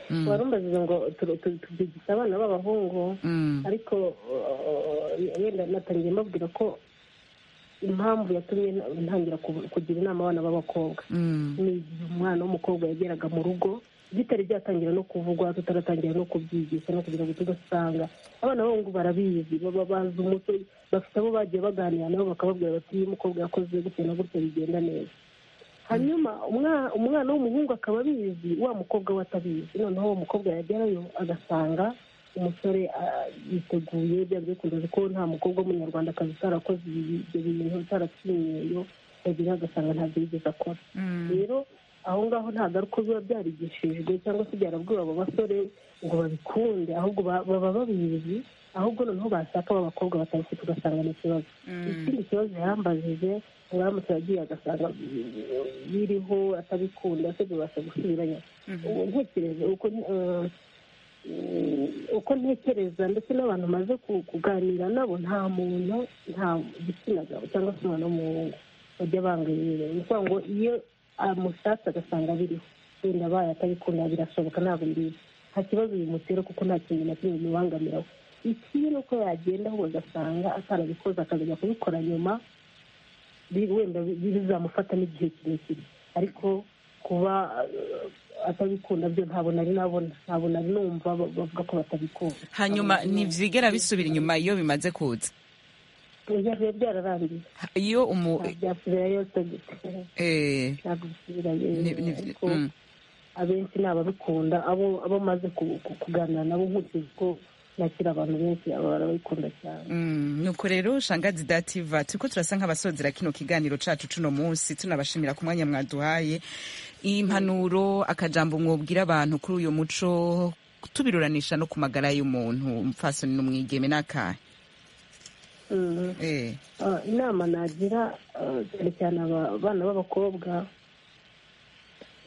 Mm. warumbaziza ngo tu- tu- tubyigisha abana b'abahungu Mm. ariko uh, wenda natangiye mbabwira ko impamvu yatumye na- ntangira ku- kugira inama abana b'abakobwa Mm. ni igihe umwana w'umukobwa yageraga mu rugo bitari byatangira no kuvugwa tutaratangira no kubyigisha no kugira ngo tugasanga abana b'abahungu barabizi baba bazi umuco bafite abo bagiye baganira nabo bakababwira bati iyo umukobwa yakoze gutya na gutya bigenda neza hanyuma umwa- umwana w'umuhungu akaba abizi wa mukobwa we atabizi noneho uwo mukobwa yagerayo agasanga umusore ah, yiteguye byaba bikunda ko nta mukobwa w'umunyarwandakazi utarakoze ibi- ibyo bintu utarakinyeyo yagira agasanga ntabyo yigeze akora rero aho ngaho nta garuka biba byarigishijwe cyangwa se byarabwiwe abo basore ngo babikunde ahubwo ba- baba babizi ahubwo noneho bashaka ab'abakobwa batabifite ugasanga ni ikibazo ikindi kibazo yambajije ngo aramutse yagiye agasanga biriho atabikunda se bibasha gusubiranya ubu ntekereza uko eh, mm, uko ntekereza ndetse n'abantu maze kuganira nabo nta muntu nta gitsina gabo cyangwa se umwana w'umuhungu bajya banga ibintu ni ukuvuga ngo iyo amushatse agasanga biriho wenda abaye atabikunda birashoboka ntabwo mbizi nta kibazo bimutera kuko nta kintu na kimwe bimubangamiraho ikibi ni uko yagenda ahubwo agasanga atarabikoze akazajya kubikora nyuma bi- wenda bi- bizamufata n'igihe kirekire ariko kuba eh, atabikunda byo ntabwo nari nabona ntabwo nari numva ba- bavuga ko batabikunda hanyuma ntibyigera bisubira inyuma iyo bimaze kuza Oya, biba byararangiye iyo umu nta byasubirayo se gute eh, ntabwo bisubirayo ni- ni- ariko mm. abenshi ni ababikunda abo abo maze ku- ku- kuganira nabo nkurikije uko nakira abantu benshi aba barabikunda cyane Mm, nuko rero shangazi dativa turiko turasa nk'abasozera kino kiganiro cacu cuno munsi tunabashimira ku mwanya mwaduhaye impanuro akajambo mwobwira abantu kuri uyu muco tubiruranisha no ku magara y'umuntu umupfasoni n'umwigeme n'akahe Mhm. eh. Ah, inama nagira ah, cyane cyane aba- abana b'abakobwa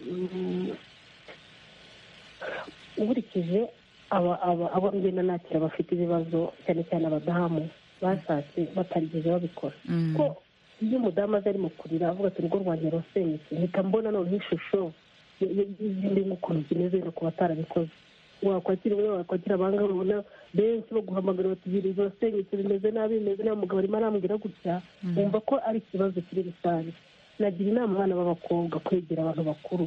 mm, nkurikije aba- aba- abo ngenda nakira bafite ibibazo cyane cyane abadamu bashatse batarigeze babikora ko iyo umudamu aza ari mu kurira avuga ati urugo rwanjye rusenyutse mpita mbona noneho ishusho y- y- y'izindi nk'ukuntu zimeze no ku batarabikoze wakwakira umwe wakwakira abanga babona benshi baguhamagara bati ibintu birasenyutse bimeze nabi bimeze nabi umugabo arimo arambwira gutya Mhm. wumva ko ari ikibazo kiri rusange nagira inama abana b'abakobwa kwegera abantu bakuru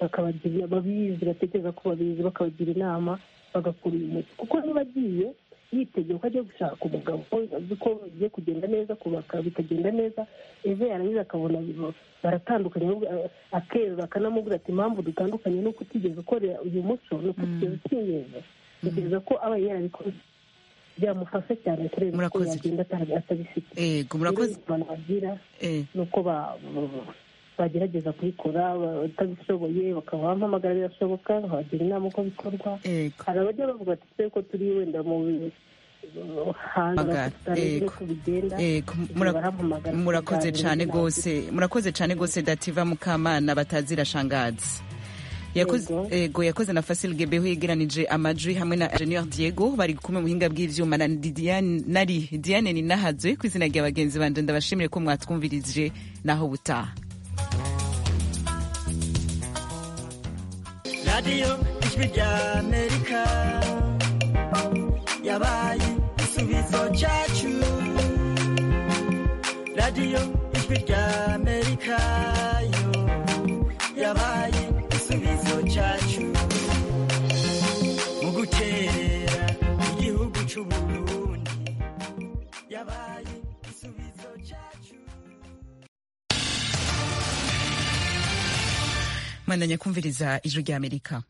bakabagira babizi batekereza ko babizi bakabagira inama bagakura uyu muco kuko niba agiye yitegeye ko agiye gushaka umugabo ko azi ko bigiye kugenda neza kubaka bikagenda neza ejo yarangiza akabona biba- baratandukanye ahubwo, eh, akerura akanamubwira ati impamvu dutandukanye ni uko utigeze ukorera uyu muco ni uko utigeze ukinyeza tekereza ko aba yarabikoze byamufasha cyane kureba uko yagenda atarabi- atabifite yego murakoze abantu bagira ni uko ba- ba- bagerageza kubikora batabishoboye bakaba bampamagara birashoboka nkabagira inama uko bikorwa hari abajya bavuga ati twe ko turi wenda mu bi- hanze Magara, tutazi yego. uko bigenda Eh, ku- mura- barampamagara murakoze tukaganira cyane inama. rwose murakoze cyane rwose dativa mukamana batazira shangazi Yakoze- ego yakoze na fasil gebeho yegeranije amajwi hamwe na ingenieur diego bari kumwe mu buhinga bw'ivyuma na Ndi- Diane- nari diane ninahazwe ku izina rya bagenzi banje ndabashimire ko mwatwumvirije naho butaha radiyo ijwi ry'amerika yabaye igisubizo cyacu radiyo ijwi ry'amerika yo yabaye igisubizo cyacu mu guterera igihugu cy'uburundi yabaye igisubizo cyacu mandanya kumviriza ijwi ry'amerika